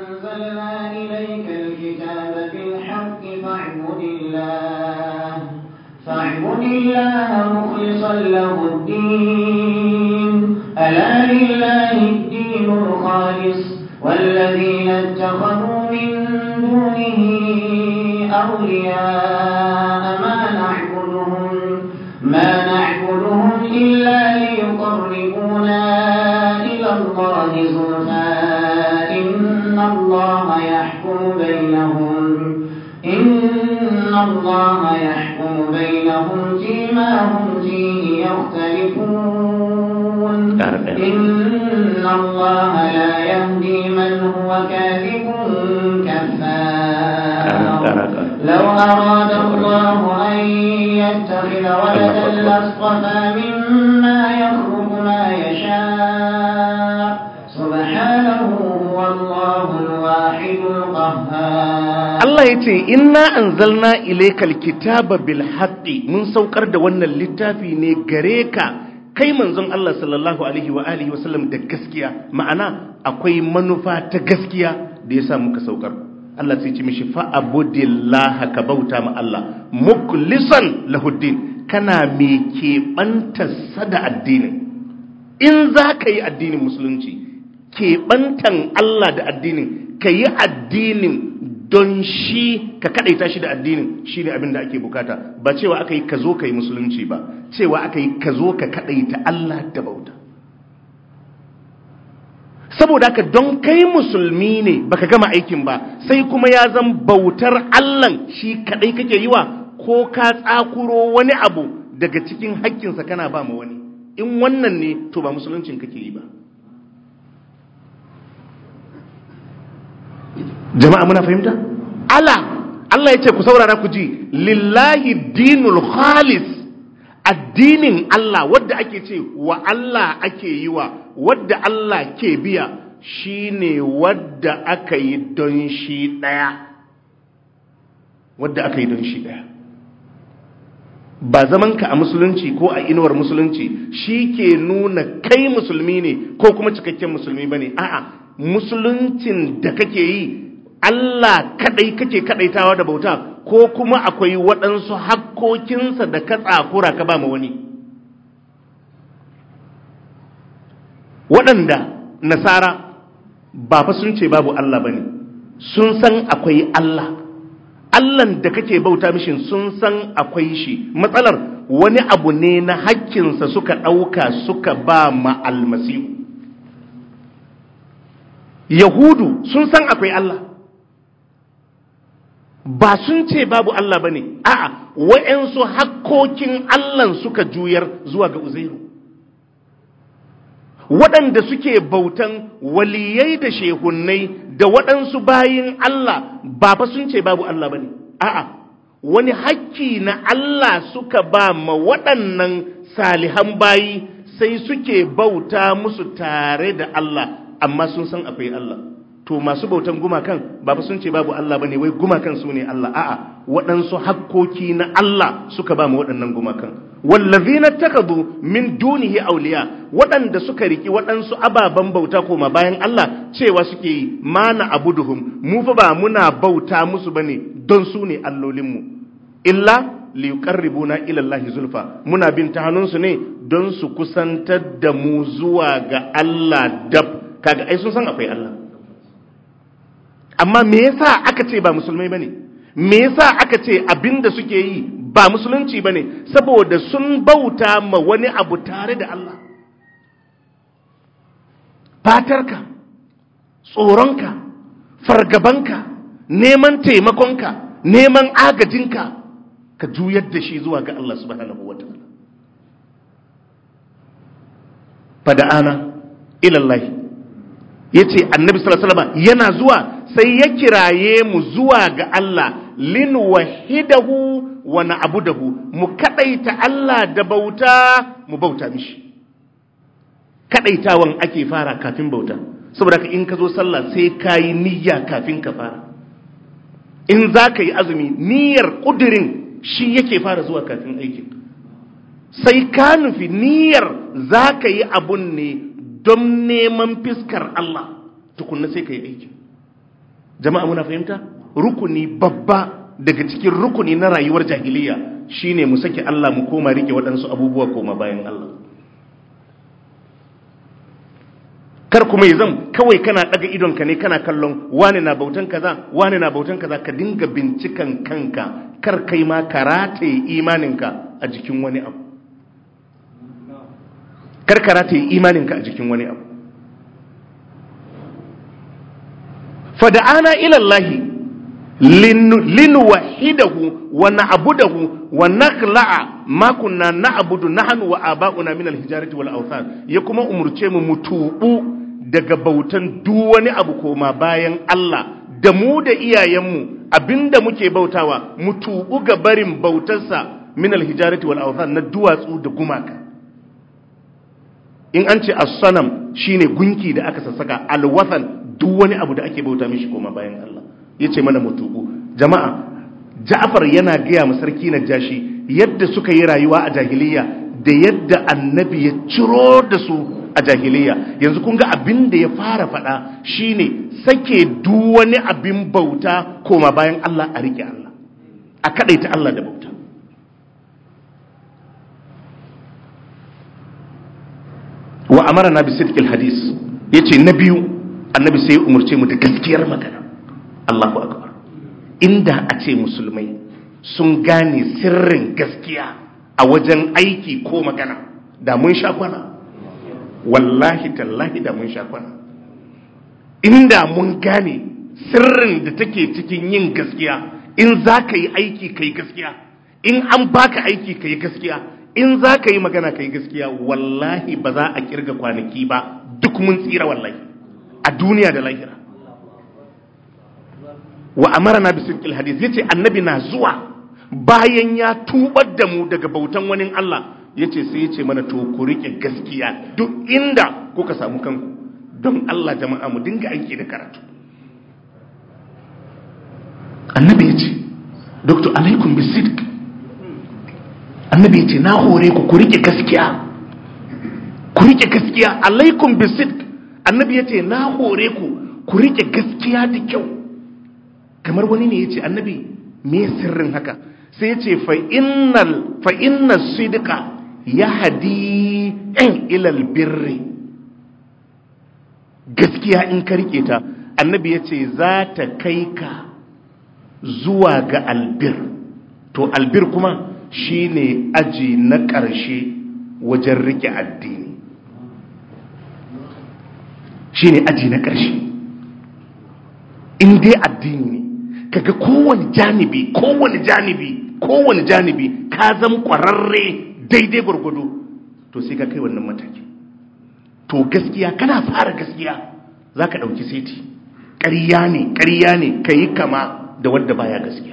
فاعبد الله مخلصا له الدين ألا لله الدين الخالص والذين اتخذوا من دونه أولياء ما نعبدهم ما نعبدهم إلا ليقربونا إلى زلفى إن الله يحكم بينهم إن الله يحكم بينهم فيما هم فيه يختلفون إن الله لا يهدي من هو كاذب كفار لو أراد الله أن يتخذ ولدا لاصطفى مما يخلق ما يشاء سبحانه هو الله الواحد القهار Allah ya ce, Inna an zalna ilaikal kitaba bil haqqi mun saukar da wannan littafi ne gare ka kai manzon Allah sallallahu alaihi wa alihi wasallam da gaskiya ma'ana akwai manufa ta gaskiya da ya sa muka saukar Allah sai ce mishi fa'abudillaha ka bauta ma Allah muklisan lahuddin kana me keɓantarsa da addinin in za ka yi addinin musulunci keɓantan Allah da addinin ka yi addinin don shi ka kaɗaita shi da addinin shi ne abin da ake bukata ba cewa aka yi ka zo ka yi musulunci ba cewa aka yi ka zo ka kaɗaita Allah da bauta saboda haka don kai musulmi ne baka gama aikin ba sai kuma ya zan bautar Allah shi kaɗai kake yi wa ko ka tsakuro wani abu daga cikin haƙƙinsa kana ba ma wani in wannan ne to ba musuluncin kake yi ba jama'a muna fahimta ala Allah ya ce ku saurara ku ji lillahi dinul khalis addinin Allah wadda ake ce wa Allah ake yi wa wadda Allah ke biya shine wadda aka yi don shi daya wadda aka yi don shi daya ba zamanka a musulunci ko a inuwar musulunci shi ke nuna kai musulmi ne ko kuma cikakken musulmi ba ne a'a musuluncin da kake yi Allah kadai kake kadaitawa da bauta ko kuma akwai waɗansu hakkokinsa da ka tsakura ka ba ma wani waɗanda nasara ba fa sun ce babu Allah bane sun san akwai Allah Allahn da kake bauta mishin sun san akwai shi matsalar wani abu ne na hakkinsa suka ɗauka suka ba ma almasihu yahudu sun san akwai Allah ba sun ce babu Allah ba ne a'a wa'yansu hakkokin Allah suka juyar zuwa ga uzairu waɗanda suke bautan waliyai da shehunnai da waɗansu bayin Allah ba fa sun ce babu Allah ba ne a'a wani hakki na Allah suka ba ma waɗannan salihan bayi sai suke bauta musu tare da Allah amma sun san akwai Allah to masu bautan gumakan ba fa sun ce babu Allah bane wai gumakan su ne Allah a'a waɗansu hakkoki na Allah suka ba mu waɗannan gumakan wallazina takadu min dunihi awliya waɗanda suka riki waɗansu ababen bauta koma bayan Allah cewa suke yi mana abuduhum mu fa ba muna bauta musu bane don su ne allolinmu illa liyuqarribuna ila Allah zulfa muna bin ta hannunsu ne don su kusantar da mu zuwa ga Allah dab kaga ai sun san akwai Allah amma me yasa aka ce ba musulmai bane me yasa aka ce abinda suke yi ba musulunci bane saboda sun bauta ma wani abu tare da Allah fatarka tsoronka fargabanka neman taimakonka neman agajinka ka juyar da shi zuwa ga Allah subhanahu wataala fada'ana ilallahi yace annabi sallallahu alaihi wasallam yana zuwa sai ya kiraye mu zuwa ga Allah lin wahidahu wa na'budahu mu kadaita Allah da bauta mu bauta mishi kadaitawan ake fara kafin bauta saboda ka in ka zo sallah sai kayi niyya kafin ka fara in za ka yi azumi niyyar kudirin shi yake fara zuwa kafin aikin sai ka nufi niyyar za ka yi abun ne don neman fiskar Allah tukunna sai ka yi aikin jama'a muna fahimta rukuni babba daga cikin rukuni na rayuwar jahiliya shine mu sake Allah mu koma rike waɗansu abubuwa koma bayan Allah kar kuma yi zan kawai kana ɗaga idonka ne kana kallon wani na bautan kaza wani na bautan kaza ka dinga bincikan kanka kar kai ma ka rataye imaninka a jikin wani abu kar ka rataye imaninka a jikin wani abu fada'ana ila Allah linuwahidahu wa na'budahu wa nakhla'a ma kunna na'budu nahnu wa aba'una min al-hijarati wal awthan ya kuma umurce mu mutubu daga bautan duk wani abu koma bayan Allah da mu da iyayenmu abinda muke bautawa mutubu ga barin bautarsa min al-hijarati wal awthan na duwatsu da gumaka in an ce as-sanam shine gunki da aka sassaka al-wathan duk wani abu da ake bauta mishi koma bayan Allah yace mana mutubu jama'a Ja'far yana gaya ma sarki Najashi yadda suka yi rayuwa a jahiliya da yadda annabi ya ciro da su a jahiliya yanzu kun ga abin da ya fara faɗa shine sake duk wani abin bauta koma bayan Allah a rike Allah a kadaita Allah da bauta wa amara na bi sidqil hadis yace na biyu annabi sai ya umurce mu da gaskiyar magana Allahu akbar inda a ce musulmai sun gane sirrin gaskiya a wajen aiki ko magana da mun sha kwana wallahi tallahi da mun sha kwana inda mun gane sirrin da take cikin yin gaskiya in za ka yi aiki ka yi gaskiya in an baka aiki ka yi gaskiya in za ka yi magana ka yi gaskiya wallahi ba za a kirga kwanaki ba duk mun tsira wallahi a duniya da lahira wa amara na bisin hadis ya ce annabi na zuwa bayan ya tubar da mu daga bautan wani Allah ya ce sai ya ce mana to ku riƙe gaskiya duk inda kuka samu kanku don Allah jama'a mu dinga aiki da karatu annabi ya ce doktor alaikum bisidq annabi ya ce na hore ku ku riƙe gaskiya ku riƙe gaskiya alaikum bisidq annabi ya ce na hore ku ku riƙe gaskiya da kyau kamar wani ne ya ce annabi me sirrin haka sai ya ce fa inna sidika ya hadi yan ilal birri gaskiya in ka rike ta annabi ya ce za ta kai ka zuwa ga albir to albir kuma shine aji na ƙarshe wajen rike addini shine aji na ƙarshe in dai addini ne kaga kowane janibi kowane janibi kowane janibi ka zama kwararre daidai gwargwado to sai ka kai wannan mataki to gaskiya kana fara gaskiya za ka ɗauki seti ƙarya ne ƙarya ne ka yi kama da wadda baya gaskiya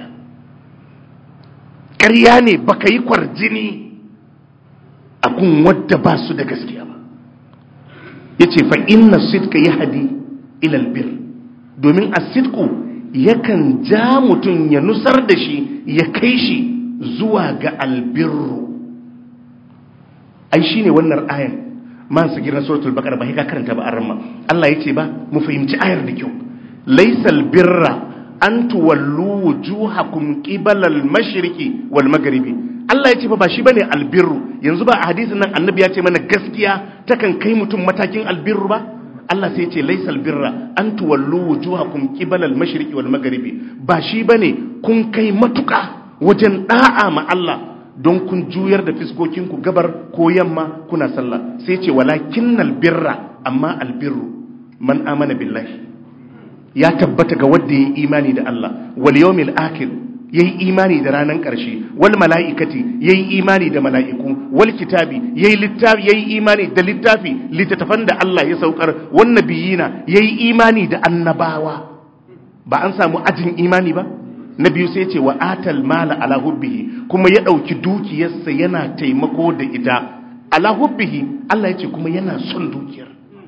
ƙarya ne ba ka yi kwarjini a kun wadda ba su da gaskiya ba ya ce fa inna sidka ya hadi ilal bir domin a sidku yakan ja mutum ya nusar da shi ya kai shi zuwa ga albirru ai shine wannan ayan man su gidan suratul baqara ba ka karanta ba arma Allah yace ba mu fahimci ayar da kyau laysal birra an tuwallu wujuhakum qibala al-mashriqi wal maghribi Allah yace ba ba shi bane albirru yanzu ba a hadisin nan annabi ya ce mana gaskiya takan kai mutum matakin albirru ba Allah sai ce laisal birra an tuwallu wujuhakum qibala al-mashriqi wal maghribi ba shi bane kun kai matuka wajen da'a ma Allah don kun juyar da fiskokin ku gabar ko yamma kuna sallah sai ce walakinnal birra amma albirru man amana billahi ya tabbata ga wanda yayi imani da Allah wal yawmil akhir yayi imani da ranan ƙarshe wal mala'ikati yayi imani da mala'iku wal kitabi yayi littafi yayi imani da littafi littattafan da Allah ya saukar wan nabiyina yayi imani da annabawa ba an samu ajin imani ba na biyu sai ce wa atal mala ala hubbihi kuma ya dauki dukiyarsa yana taimako da ita ala hubbihi Allah ya ce kuma yana son dukiyar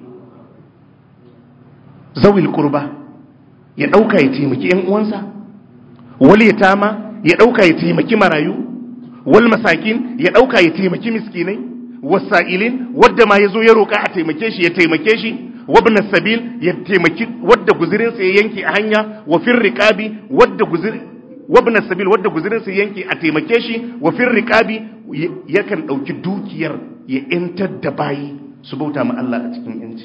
zawil qurba ya dauka ya taimaki yan uwansa wal yatama ya dauka ya taimaki marayu wal masakin ya dauka ya taimaki miskinai wasa'ilin wadda ma yazo ya roka a taimake shi ya taimake shi wabn sabil ya taimaki wadda guzirin sa ya yanke a hanya wa fir riqabi wadda guzir wabn sabil wadda guzirin sa yanke a taimake shi wa fir riqabi yakan dauki dukiyar ya yantar da bayi su bauta ma Allah a cikin yanci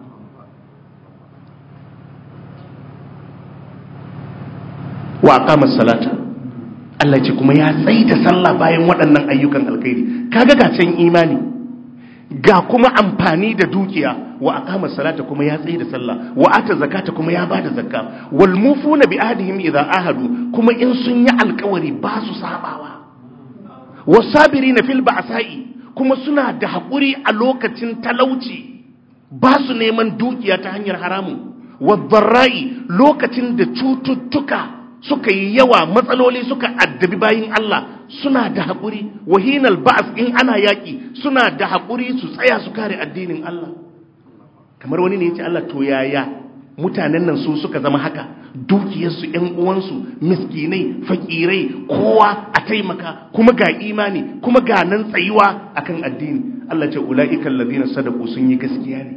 wa aqama salata Allah ce kuma ya tsaida sallah bayan waɗannan ayyukan alkhairi kaga ga can imani ga kuma amfani da dukiya wa aqama salata kuma ya tsaye da sallah wa ata zakata kuma ya bada zakka wal mufuna bi ahdihim idza ahadu kuma in sun yi alkawari ba su sabawa wasabirina fil ba'sa'i kuma suna da hakuri a lokacin talauci ba su neman dukiya ta hanyar haramun wadharra'i lokacin da cututtuka suka yi yawa matsaloli suka addabi bayin Allah suna da haƙuri wahinal ba'as in ana yaƙi suna da haƙuri su tsaya su kare addinin Allah kamar wani ne ya ce Allah to yaya mutanen nan su suka zama haka dukiyarsu ‘yan uwansu miskinai fakirai kowa a taimaka kuma ga imani kuma ga nan tsayuwa akan addini Allah ce ula'ikan ladina sadaku sun yi gaskiya ne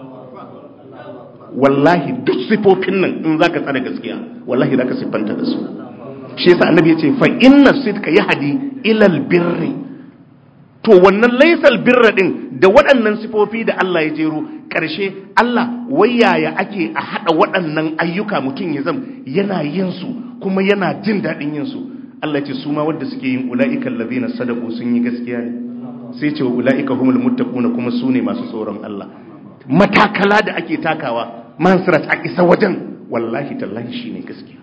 wallahi duk sifofin nan in zaka tsara gaskiya wallahi zaka siffanta da su shi yasa annabi ya ce fa inna sidka yahdi ila albirri to wannan laysal birra din da waɗannan sifofi da Allah ya jero ƙarshe Allah wayaya ake a hada waɗannan ayyuka mutum ya zam yana yin su kuma yana jin daɗin yin su Allah ya ce su ma wanda suke yin ulaika allazina sadaqu sun yi gaskiya ne sai ce wa ulaika humul muttaquna kuma su ne masu tsoron Allah matakala da ake takawa mansirat a isa wajen wallahi tallahi shi ne gaskiya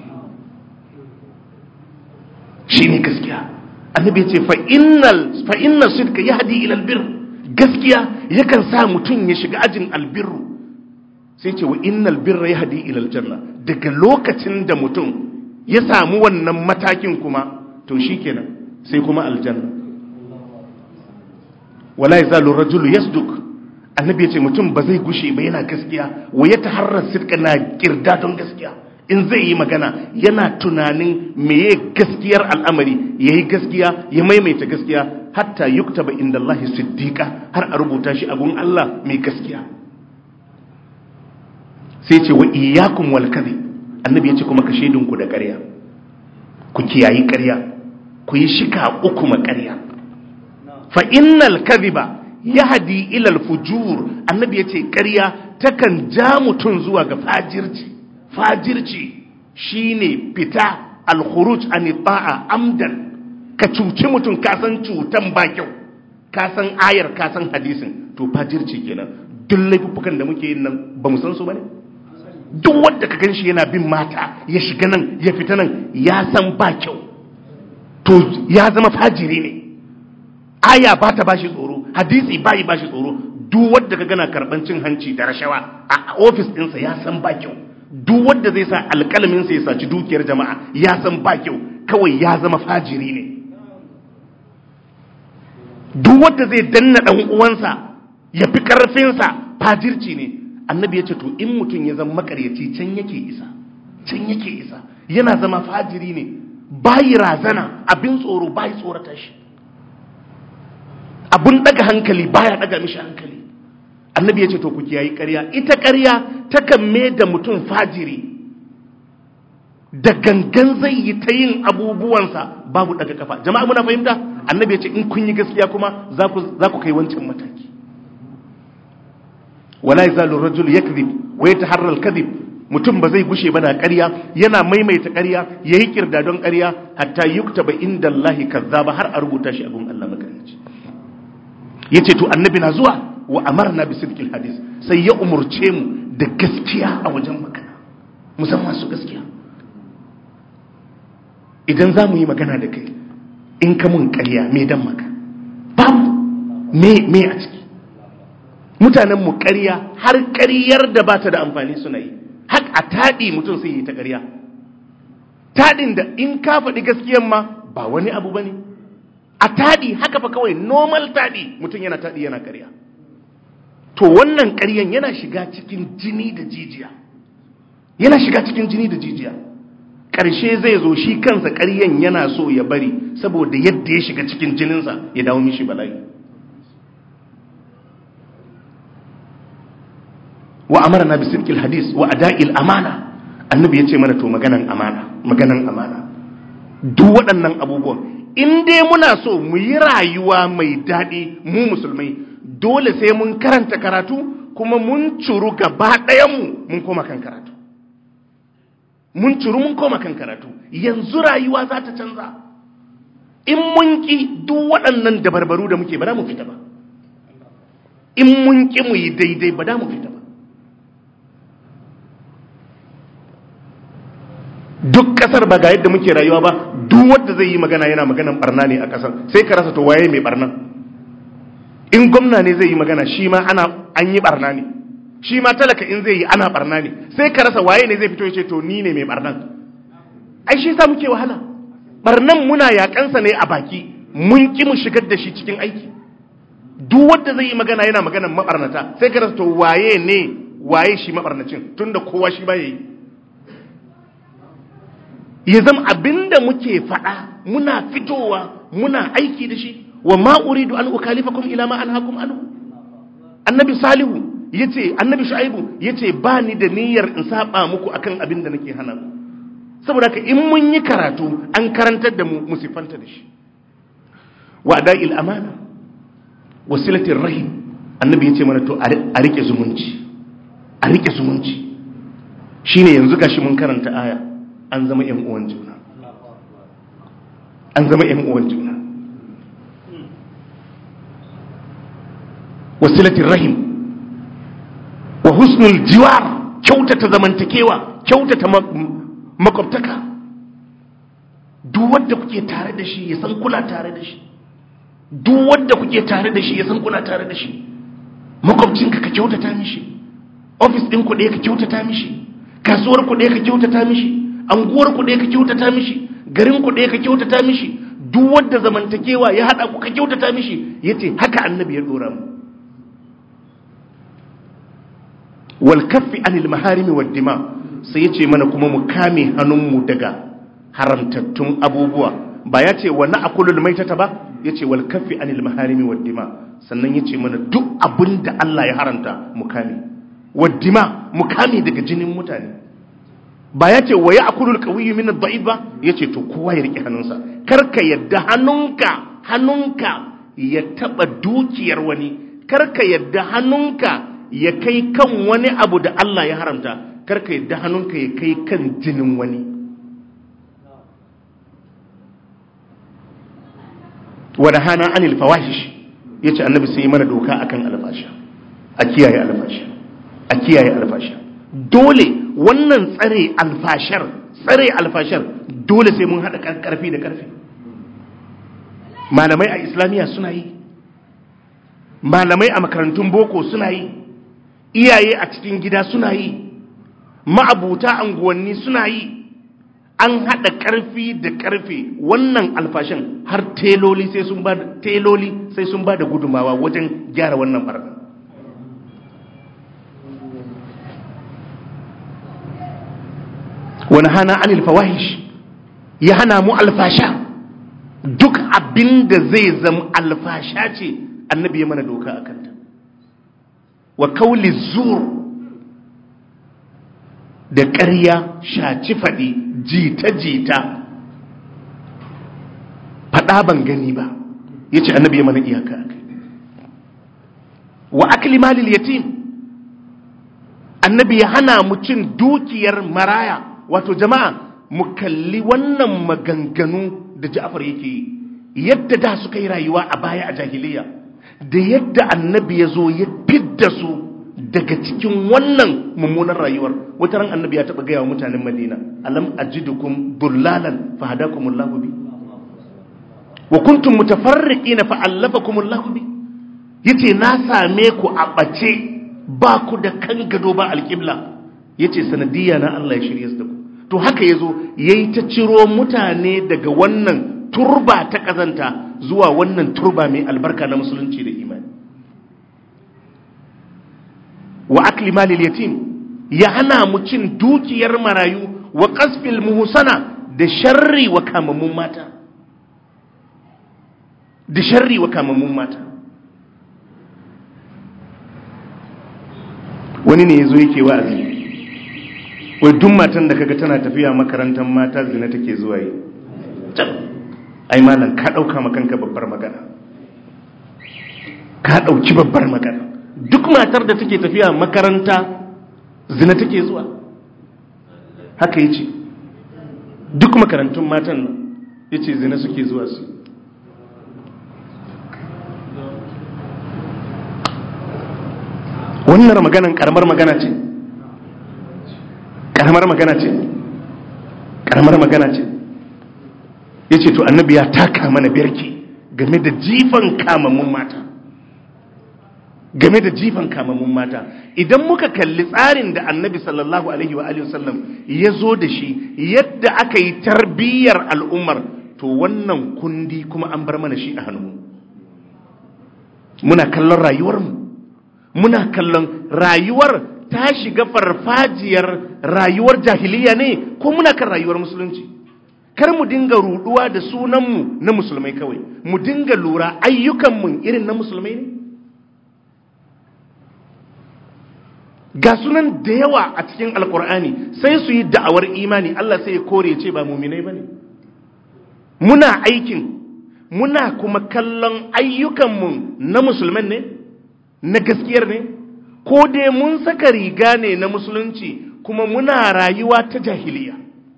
shi ne gaskiya annabi ce fa'innal sidka ya hadi ilal bir gaskiya yakan sa mutum ya shiga ajin albirru sai ce wa innal birra ya hadi ilal janna daga lokacin da mutum ya samu wannan matakin kuma to shi kenan sai kuma aljanna wala ya zalu rajulu yasduk annabi ya ce mutum ba zai gushe ba yana gaskiya wa ya taharrar sirka na kirda don gaskiya in zai yi magana yana tunanin meye gaskiyar al'amari ya yi gaskiya ya maimaita gaskiya hatta yukta ba inda Allah siddiƙa har a rubuta shi abun Allah mai gaskiya sai ce wa iyakun wal annabi ya ce kuma ka shaidinku da ƙarya ku kiyayi ƙarya ku yi shika uku ma ƙarya fa innal kadhiba yahdi ila al-fujur annabi yace ƙarya takan ja mutun zuwa ga fajirci fajirci shine fita al-khuruj an ta'a amdan ka cuci mutun ka san cutan ba kyau ka san ayar ka san hadisin to fajirci kenan duk laifukan da muke yin nan ba mu san su bane duk wanda ka ganshi yana bin mata ya shiga nan ya fita nan ya san ba kyau to ya zama fajiri ne aya ba ta bashi tsoro hadisi bayi bashi tsoro duk wanda ka gana karban cin hanci da rashawa a ofis ɗinsa ya san ba kyau duk wanda zai sa alƙalamin sa ya saci dukiyar jama'a ya san ba kyau kawai ya zama fajiri ne duk wanda zai danna dan uwansa ya fi karfinsa fajirci ne annabi ya ce to in mutum ya zama makaryaci can yake isa can yake isa yana zama fajiri ne bayi razana abin tsoro bayi tsorata shi abun daga hankali baya daga mishi hankali annabi ya ce to ku kiyayi ƙarya ita ƙarya takan me da mutum fajiri da gangan zai yi ta yin abubuwansa babu daga kafa jama'a muna fahimta annabi ya ce in kun yi gaskiya kuma za ku kai wancan mataki wala yazalu rajul yakzib wa yataharra al-kadhib mutum ba zai gushe ba na ƙarya yana maimaita ƙarya yayi kirda don ƙarya hatta yuktaba inda Allah kazzaba har a rubuta shi a gun Allah makarici yace to annabi na zuwa wa amarna bi sidqil hadis sai ya umurce mu da gaskiya a wajen magana musamman su gaskiya idan za mu yi magana da kai in ka mun ƙarya me dan maka babu me me a ciki mutanen mu ƙarya har ƙaryar da ba ta da amfani suna yi har a taɗi mutum sai yi ta ƙarya taɗin da in ka faɗi gaskiyan ma ba wani abu ba ne a taɗi haka fa kawai normal taɗi mutum yana taɗi yana ƙarya to wannan ƙaryan yana shiga cikin jini da jijiya yana shiga cikin jini da jijiya ƙarshe zai zo shi kansa ƙaryan yana so ya bari saboda yadda ya shiga cikin jininsa ya dawo mishi bala'i wa amarna bi sidqil hadis wa ada'il amana annabi yace mana to maganan amana maganan amana duk waɗannan abubuwan in dai muna so mu yi rayuwa mai daɗi mu musulmai dole sai mun karanta karatu kuma mun curu gaba ɗayanmu mun koma kan karatu mun curu mun koma kan karatu yanzu rayuwa za ta canza in mun ki duk waɗannan dabarbaru da muke ba za mu fita ba in mun ƙi mu yi daidai ba da mu fita ba duk ƙasar ba ga yadda muke rayuwa ba duk wanda zai yi magana yana maganan barna ne a ƙasar sai ka rasa to waye mai barnan in gwamna ne zai yi magana shi ma ana an yi barna ne shi ma talaka in zai yi ana barna ne sai ka rasa waye ne zai fito ya ce to ni ne mai barnan ai shi sa muke wahala barnan muna yakansa ne a baki mun ki mu shigar da shi cikin aiki duk wanda zai yi magana yana maganan mabarnata sai ka rasa to waye ne waye shi mabarnacin tunda kowa shi ba yayi ya zama abinda muke faɗa muna fitowa muna aiki da shi wa ma uridu an ukalifakum ila ma anhaakum anhu annabi salihu yace annabi shu'aibu yace ba ni da niyyar in saba muku akan abin da nake hana ku saboda haka in mun yi karatu an karantar da mu musifanta da shi wa da'il amana wasilatir rahim annabi yace mana to a rike zumunci a rike zumunci shine yanzu gashi mun karanta aya an zama yan uwan juna an zama yan uwan juna wasilatin rahim wa husnul jiwar kyautata zamantakewa kyautata makwabtaka duk wanda kuke tare da shi ya san kula tare da shi duk wanda kuke tare da shi ya san kuna tare da shi makwabcinka ka kyautata mishi ofis ɗin ku ɗaya ka kyautata mishi kasuwar ku ɗaya ka kyautata mishi anguwar ku ɗaya ka kyautata mishi garin ku ɗaya ka kyautata mishi duk wanda zamantakewa ya haɗa ku ka kyautata mishi yace haka annabi ya dora mu wal kaffi anil maharimi wad dima sai yace mana kuma mu kame hannunmu daga haramtattun abubuwa ba ya ce wa na'kulul maitata ba yace wal kaffi anil maharimi wad dima sannan yace mana duk abinda Allah ya haramta mu kame wad dima mu kame daga jinin mutane ba ya ce wa ya'kulul qawiyyu min ad-da'if ba yace to kowa ya rike hannunsa karka yadda hannunka hannunka ya taba dukiyar wani karka yadda hannunka ya kai kan wani abu da Allah ya haramta karka yadda hannunka ya kai kan jinin wani wadda hana anil fawahish ya ce annabi sai mana doka akan alfasha a kiyaye alfasha a kiyaye alfasha dole wannan tsare alfashar tsare alfashar dole sai mun haɗa ƙarfi da ƙarfi malamai a islamiyya suna yi malamai a makarantun boko suna yi iyaye a cikin gida suna yi ma'abuta anguwanni suna yi an haɗa ƙarfi da ƙarfe wannan alfashin har teloli sai sun ba teloli sai sun ba da gudumawa wajen gyara wannan barna wani hana anil fawahish ya hana mu alfasha duk abin da zai zama alfasha ce annabi ya mana doka a kanta wa kauli zur da ƙarya shaci faɗi jita-jita faɗa ban gani ba ya ce annabi ya mana iyaka a kai wa akli malil yatim annabi ya hana mu cin dukiyar maraya wato jama'a mu kalli wannan maganganu da ja'far yake yi yadda da suka yi rayuwa a baya a jahiliya da yadda annabi ya zo ya fidda su daga cikin wannan mummunan rayuwar wata ran annabi ya taɓa gaya wa mutanen madina alam ajidukum dullalan fa hadakumullahu bi wa kuntum mutafarriqina fa allafakumullahu bi yace na same ku a bace ba ku da kan gado ba alqibla yace sanadiyya na Allah ya shirye su da ku to haka yazo yayi ta ciro mutane daga wannan turba ta kazanta zuwa wannan turba mai albarka na musulunci da imani wa akli malil yatim ya hana mu cin dukiyar marayu wa qasfil muhsana da sharri wa kamammun mata da sharri wa kamammun mata wani ne yazo yake wa'azi wai duk matan da kaga tana tafiya makarantar mata zina take zuwa yi ai malam ka dauka makanka babbar magana ka dauki babbar magana duk matar da take tafiya makaranta zina take zuwa haka yace duk makarantun matan nan yace zina suke zuwa su wannan maganan karamar magana ce karamar magana ce karamar magana ce ya ce to annabi ya taka mana birki game da jifan kamammun mata game da jifan kamammun mata idan muka kalli tsarin da annabi sallallahu alaihi wa alihi wasallam ya zo da shi yadda aka yi tarbiyyar al'ummar to wannan kundi kuma an bar mana shi a hannu muna kallon rayuwarmu muna kallon rayuwar ta shiga farfajiyar rayuwar jahiliya ne ko muna kan rayuwar musulunci kar mu dinga ruduwa da sunanmu na musulmai kawai mu dinga lura ayyukanmu irin na musulmai ne ga sunan da yawa a cikin alkur'ani sai su yi da'awar imani Allah sai ya kore ce ba muminai ba ne muna aikin muna kuma kallon ayyukanmu na musulman ne na gaskiyar ne ko dai mun saka riga ne na musulunci kuma muna rayuwa ta jahiliya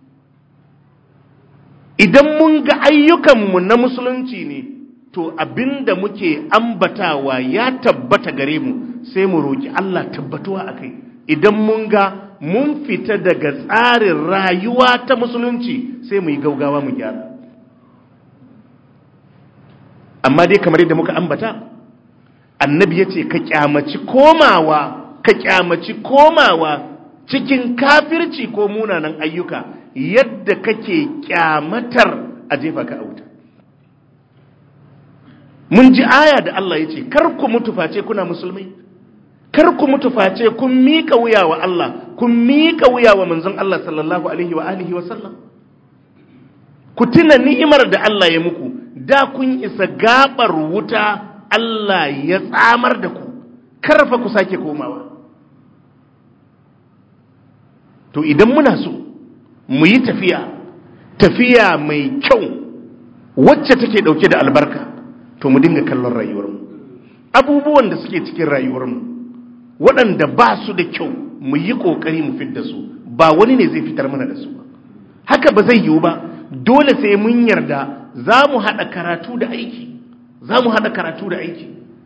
idan mun ga ayyukanmu na musulunci ne to abinda muke ambatawa ya tabbata gare mu sai mu roki Allah tabbatuwa akai idan mun ga mun fita daga tsarin rayuwa ta musulunci sai mu yi gaugawa mu gyara amma dai kamar yadda muka ambata annabi ya ce ka kyamaci komawa ka kyamaci komawa cikin kafirci ko munanan ayyuka yadda kake kyamatar a jefa ka auta mun ji aya da Allah ya ce kar ku mutu face kuna musulmai kar ku mutu face kun miƙa wuya wa Allah kun miƙa wuya wa manzon Allah sallallahu alaihi wa alihi wa sallam ku tuna ni'imar da Allah ya muku da kun isa gabar wuta Allah ya tsamar da ku karfa ku sake komawa to idan muna so mu yi tafiya tafiya mai kyau wacce take dauke da albarka to mu dinga kallon rayuwarmu abubuwan da suke cikin rayuwarmu waɗanda ba su da kyau mu yi ƙoƙari mu fidda su ba wani ne zai fitar mana da su ba haka ba zai yiwu ba dole sai mun yarda za mu haɗa karatu da aiki za mu haɗa karatu da aiki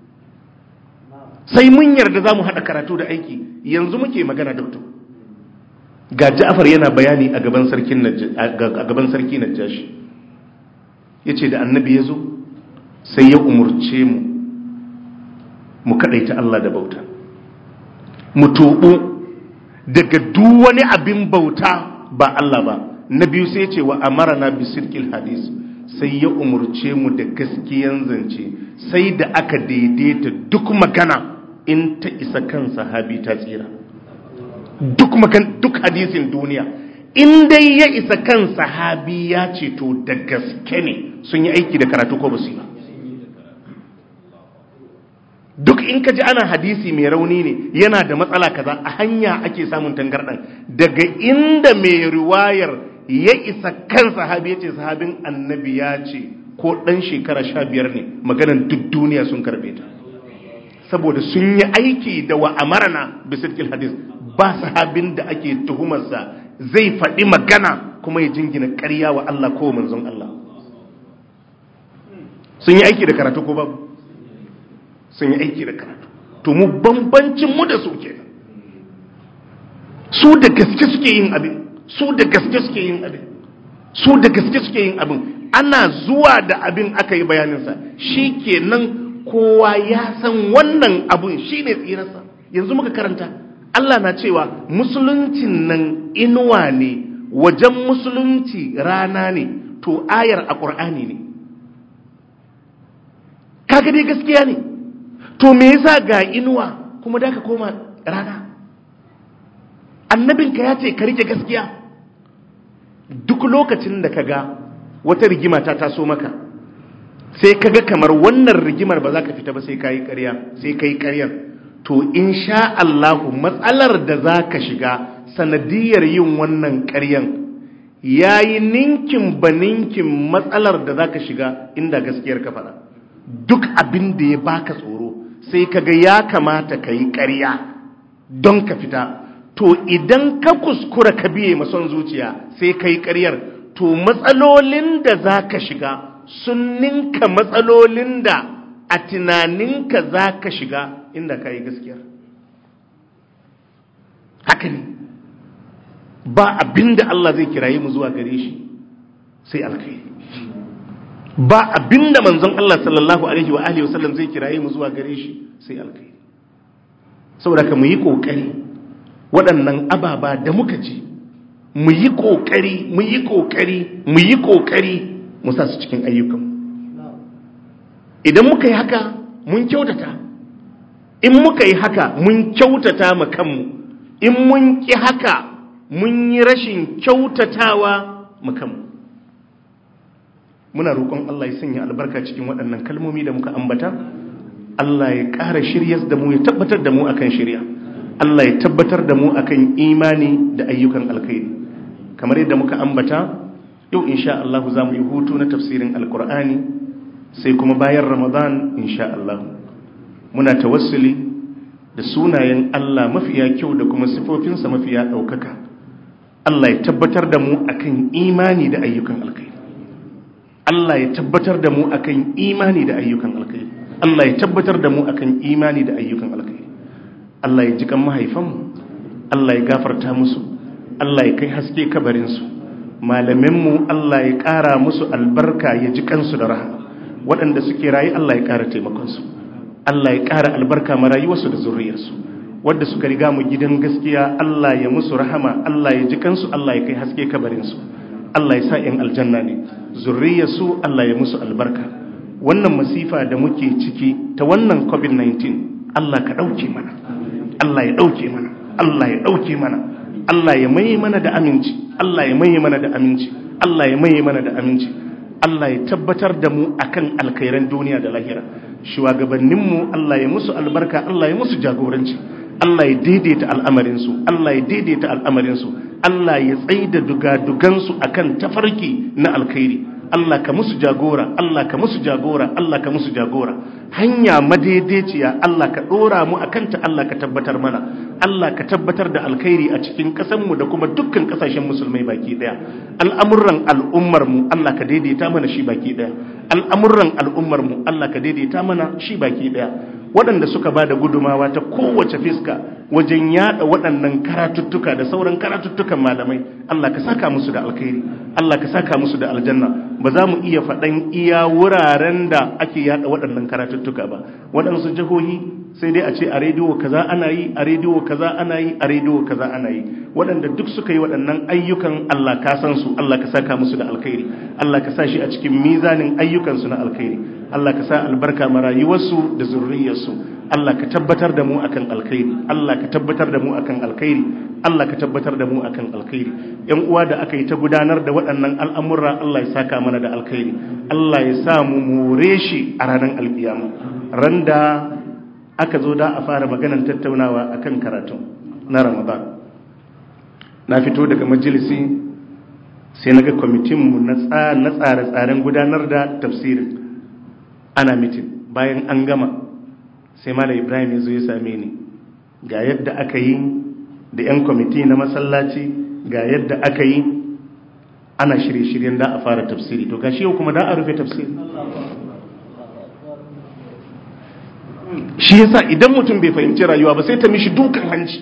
sai mun yarda za mu haɗa karatu da aiki yanzu muke magana doktor ga ja'afar yana bayani a gaban sarki najashi ya ce da annabi ya zo sai ya umurce mu mu kaɗaita Allah da bauta mu tobo daga duk wani abin bauta ba Allah ba na biyu sai ce wa amarana bisirkil hadis sai ya umurce mu da gaskiyan zance sai da aka daidaita duk magana in ta isa kan sahabi ta tsira duk makan duk hadisin duniya in dai ya isa kan sahabi ya ce to da gaske ne sun yi aiki da karatu ko basu yi ba duk in ka ji ana hadisi mai rauni ne yana da matsala kaza a hanya ake samun tangardan daga inda mai riwayar ya isa kan sahabi ya ce sahabin annabi ya ce ko ɗan shekara sha biyar ne maganan duk duniya sun karbe ta saboda sun yi aiki da wa amarana bisirkil hadis ba sahabin da ake tuhumarsa zai faɗi magana kuma ya jingina ƙarya wa Allah ko manzon Allah sun yi aiki da karatu ko babu sun yi aiki da karatu to mu bambancin mu da su kenan su da gaske suke yin abin su da gaske suke yin abin su da gaske suke yin abin ana zuwa da abin aka yi bayaninsa shi kenan kowa ya san wannan abun shi ne tsirarsa yanzu muka karanta Allah na cewa musuluncin nan inuwa ne wajen musulunci rana ne to ayar a ƙur'ani ne kaga dai gaskiya ne to me yasa ga inuwa kuma da ka koma rana annabinka ya ce ka rike gaskiya duk lokacin da ka ga wata rigima ta taso maka sai ka ga kamar wannan rigimar ba za ka fita ba sai ka yi ƙarya sai ka yi ƙaryar to in sha Allahu matsalar da za ka shiga sanadiyar yin wannan ƙaryan ya yi ninkin ba ninkin matsalar da za ka shiga inda gaskiyar ka faɗa duk abin da ya baka tsoro sai ka ga ya kamata ka yi ƙarya don ka fita to idan ka kuskura ka biye mason zuciya sai ka yi ƙaryar to matsalolin da za ka shiga sun ninka matsalolin da a tunaninka za ka shiga inda ka yi gaskiyar ba abinda Allah zai kiraye mu zuwa gare shi sai alkhairi ba abinda manzon Allah sallallahu alaihi wa alihi wasallam zai kiraye mu zuwa gare shi sai alkhairi saboda ka mu yi kokari waɗannan ababa da muka ji mu yi kokari mu yi kokari mu yi kokari mu sa su cikin ayyukan idan muka yi haka mun kyautata in muka yi haka mun kyautata ma kanmu in mun ki haka mun yi rashin kyautatawa ma kanmu muna roƙon Allah ya sanya albarka cikin waɗannan kalmomi da muka ambata Allah ya ƙara shiryas da mu ya tabbatar da mu akan shirya Allah ya tabbatar da mu akan imani da ayyukan alkhairi kamar yadda muka ambata yau insha Allah za mu yi hutu na tafsirin alkur'ani sai kuma bayan ramadan insha Allah muna tawassuli da sunayen Allah mafiya kyau da kuma sifofinsa mafiya ɗaukaka Allah ya tabbatar da mu akan imani da ayyukan alkhairi Allah ya tabbatar da mu akan imani da ayyukan alkhairi Allah ya tabbatar da mu akan imani da ayyukan alkhairi Allah ya ji kan mahaifanmu Allah ya gafarta musu Allah ya kai haske kabarinsu malaminmu Allah ya ƙara musu albarka ya ji kansu da rahama waɗanda suke rayu Allah ya ƙara taimakonsu Allah ya ƙara albarka ma rayuwarsu da zuriyarsu wadda suka riga mu gidan gaskiya Allah ya musu rahama Allah ya ji kansu Allah ya kai haske kabarinsu Allah ya sa ‘yan aljanna ne zurriyarsu Allah ya musu albarka wannan masifa da muke ciki ta wannan covid-19 Allah ka ɗauke mana Allah ya ɗauke mana Allah ya ɗauke mana Allah ya maye mana da aminci Allah ya maye mana da aminci Allah ya maye mana da aminci Allah ya tabbatar da mu akan alkhairan duniya da lahira shugabanninmu Allah ya musu albarka Allah ya musu jagoranci Allah ya daidaita al'amarinsu Allah ya daidaita al'amarinsu Allah ya tsaida dugadugansu akan tafarki na alkhairi Allah ka musu jagora Allah ka musu jagora Allah ka musu jagora hanya madaidaiciya Allah ka dora mu akan ta Allah ka tabbatar mana Allah ka tabbatar da alkhairi a cikin ƙasar mu da kuma dukkan ƙasashen musulmai baki daya al'amuran al'ummar mu Allah ka daidaita mana shi baki daya al'amuran al'ummar mu Allah ka daidaita mana shi baki daya waɗanda suka ba da gudumawa ta kowace fiska wajen yada waɗannan karatuttuka da sauran karatuttukan malamai Allah ka saka musu da alkhairi Allah ka saka musu da aljanna ba za mu iya faɗan iya wuraren da ake yada waɗannan karatuttuka ba waɗansu jihohi sai dai a ce a rediyo kaza ana yi a rediyo kaza ana yi a rediyo kaza ana yi waɗanda duk suka yi waɗannan ayyukan Allah ka san su Allah ka saka musu da alkhairi Allah ka sa shi a cikin mizanin ayyukansu na alkhairi Allah ka sa albarka ma rayuwarsu da zurriyarsu Allah ka tabbatar da mu akan alkhairi Allah ka tabbatar da mu akan alkhairi Allah ka tabbatar da mu akan alkhairi yan uwa da aka yi ta gudanar da waɗannan al'amura Allah ya saka mana da alkhairi Allah ya sa mu more shi a ranar alkiyama randa aka zo da a fara maganar tattaunawa akan karatu na Ramadan na fito daga majalisi sai naga kwamitin mu na tsare-tsaren gudanar da tafsirin ana mitin bayan an gama sai malam ibrahim ya zo ya same ni ga yadda aka yi da 'yan kwamiti na masallaci ga yadda aka yi ana shirye-shiryen da a fara tafsiri to gashi yau kuma da a rufe tafsiri shi yasa idan mutum bai fahimci rayuwa ba sai ta mishi dukan hanci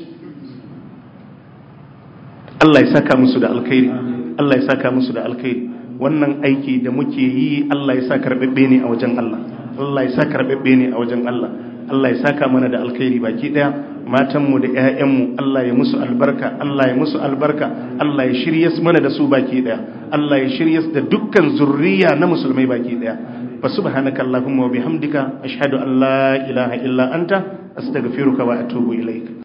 Allah ya saka musu da alkhairi Allah ya saka musu da alkhairi wannan aiki da muke yi Allah ya sa karɓaɓɓe ne a wajen Allah Allah ya sa karɓaɓɓe ne a wajen Allah Allah ya saka mana da alkhairi baki ɗaya matanmu da ƴaƴanmu Allah ya musu albarka Allah ya musu albarka Allah ya shiryas mana da su baki ɗaya Allah ya shiryas da dukkan zurriya na musulmai baki ɗaya fa subhanaka allahumma wa bihamdika ashhadu an la ilaha illa anta astaghfiruka wa atubu ilaik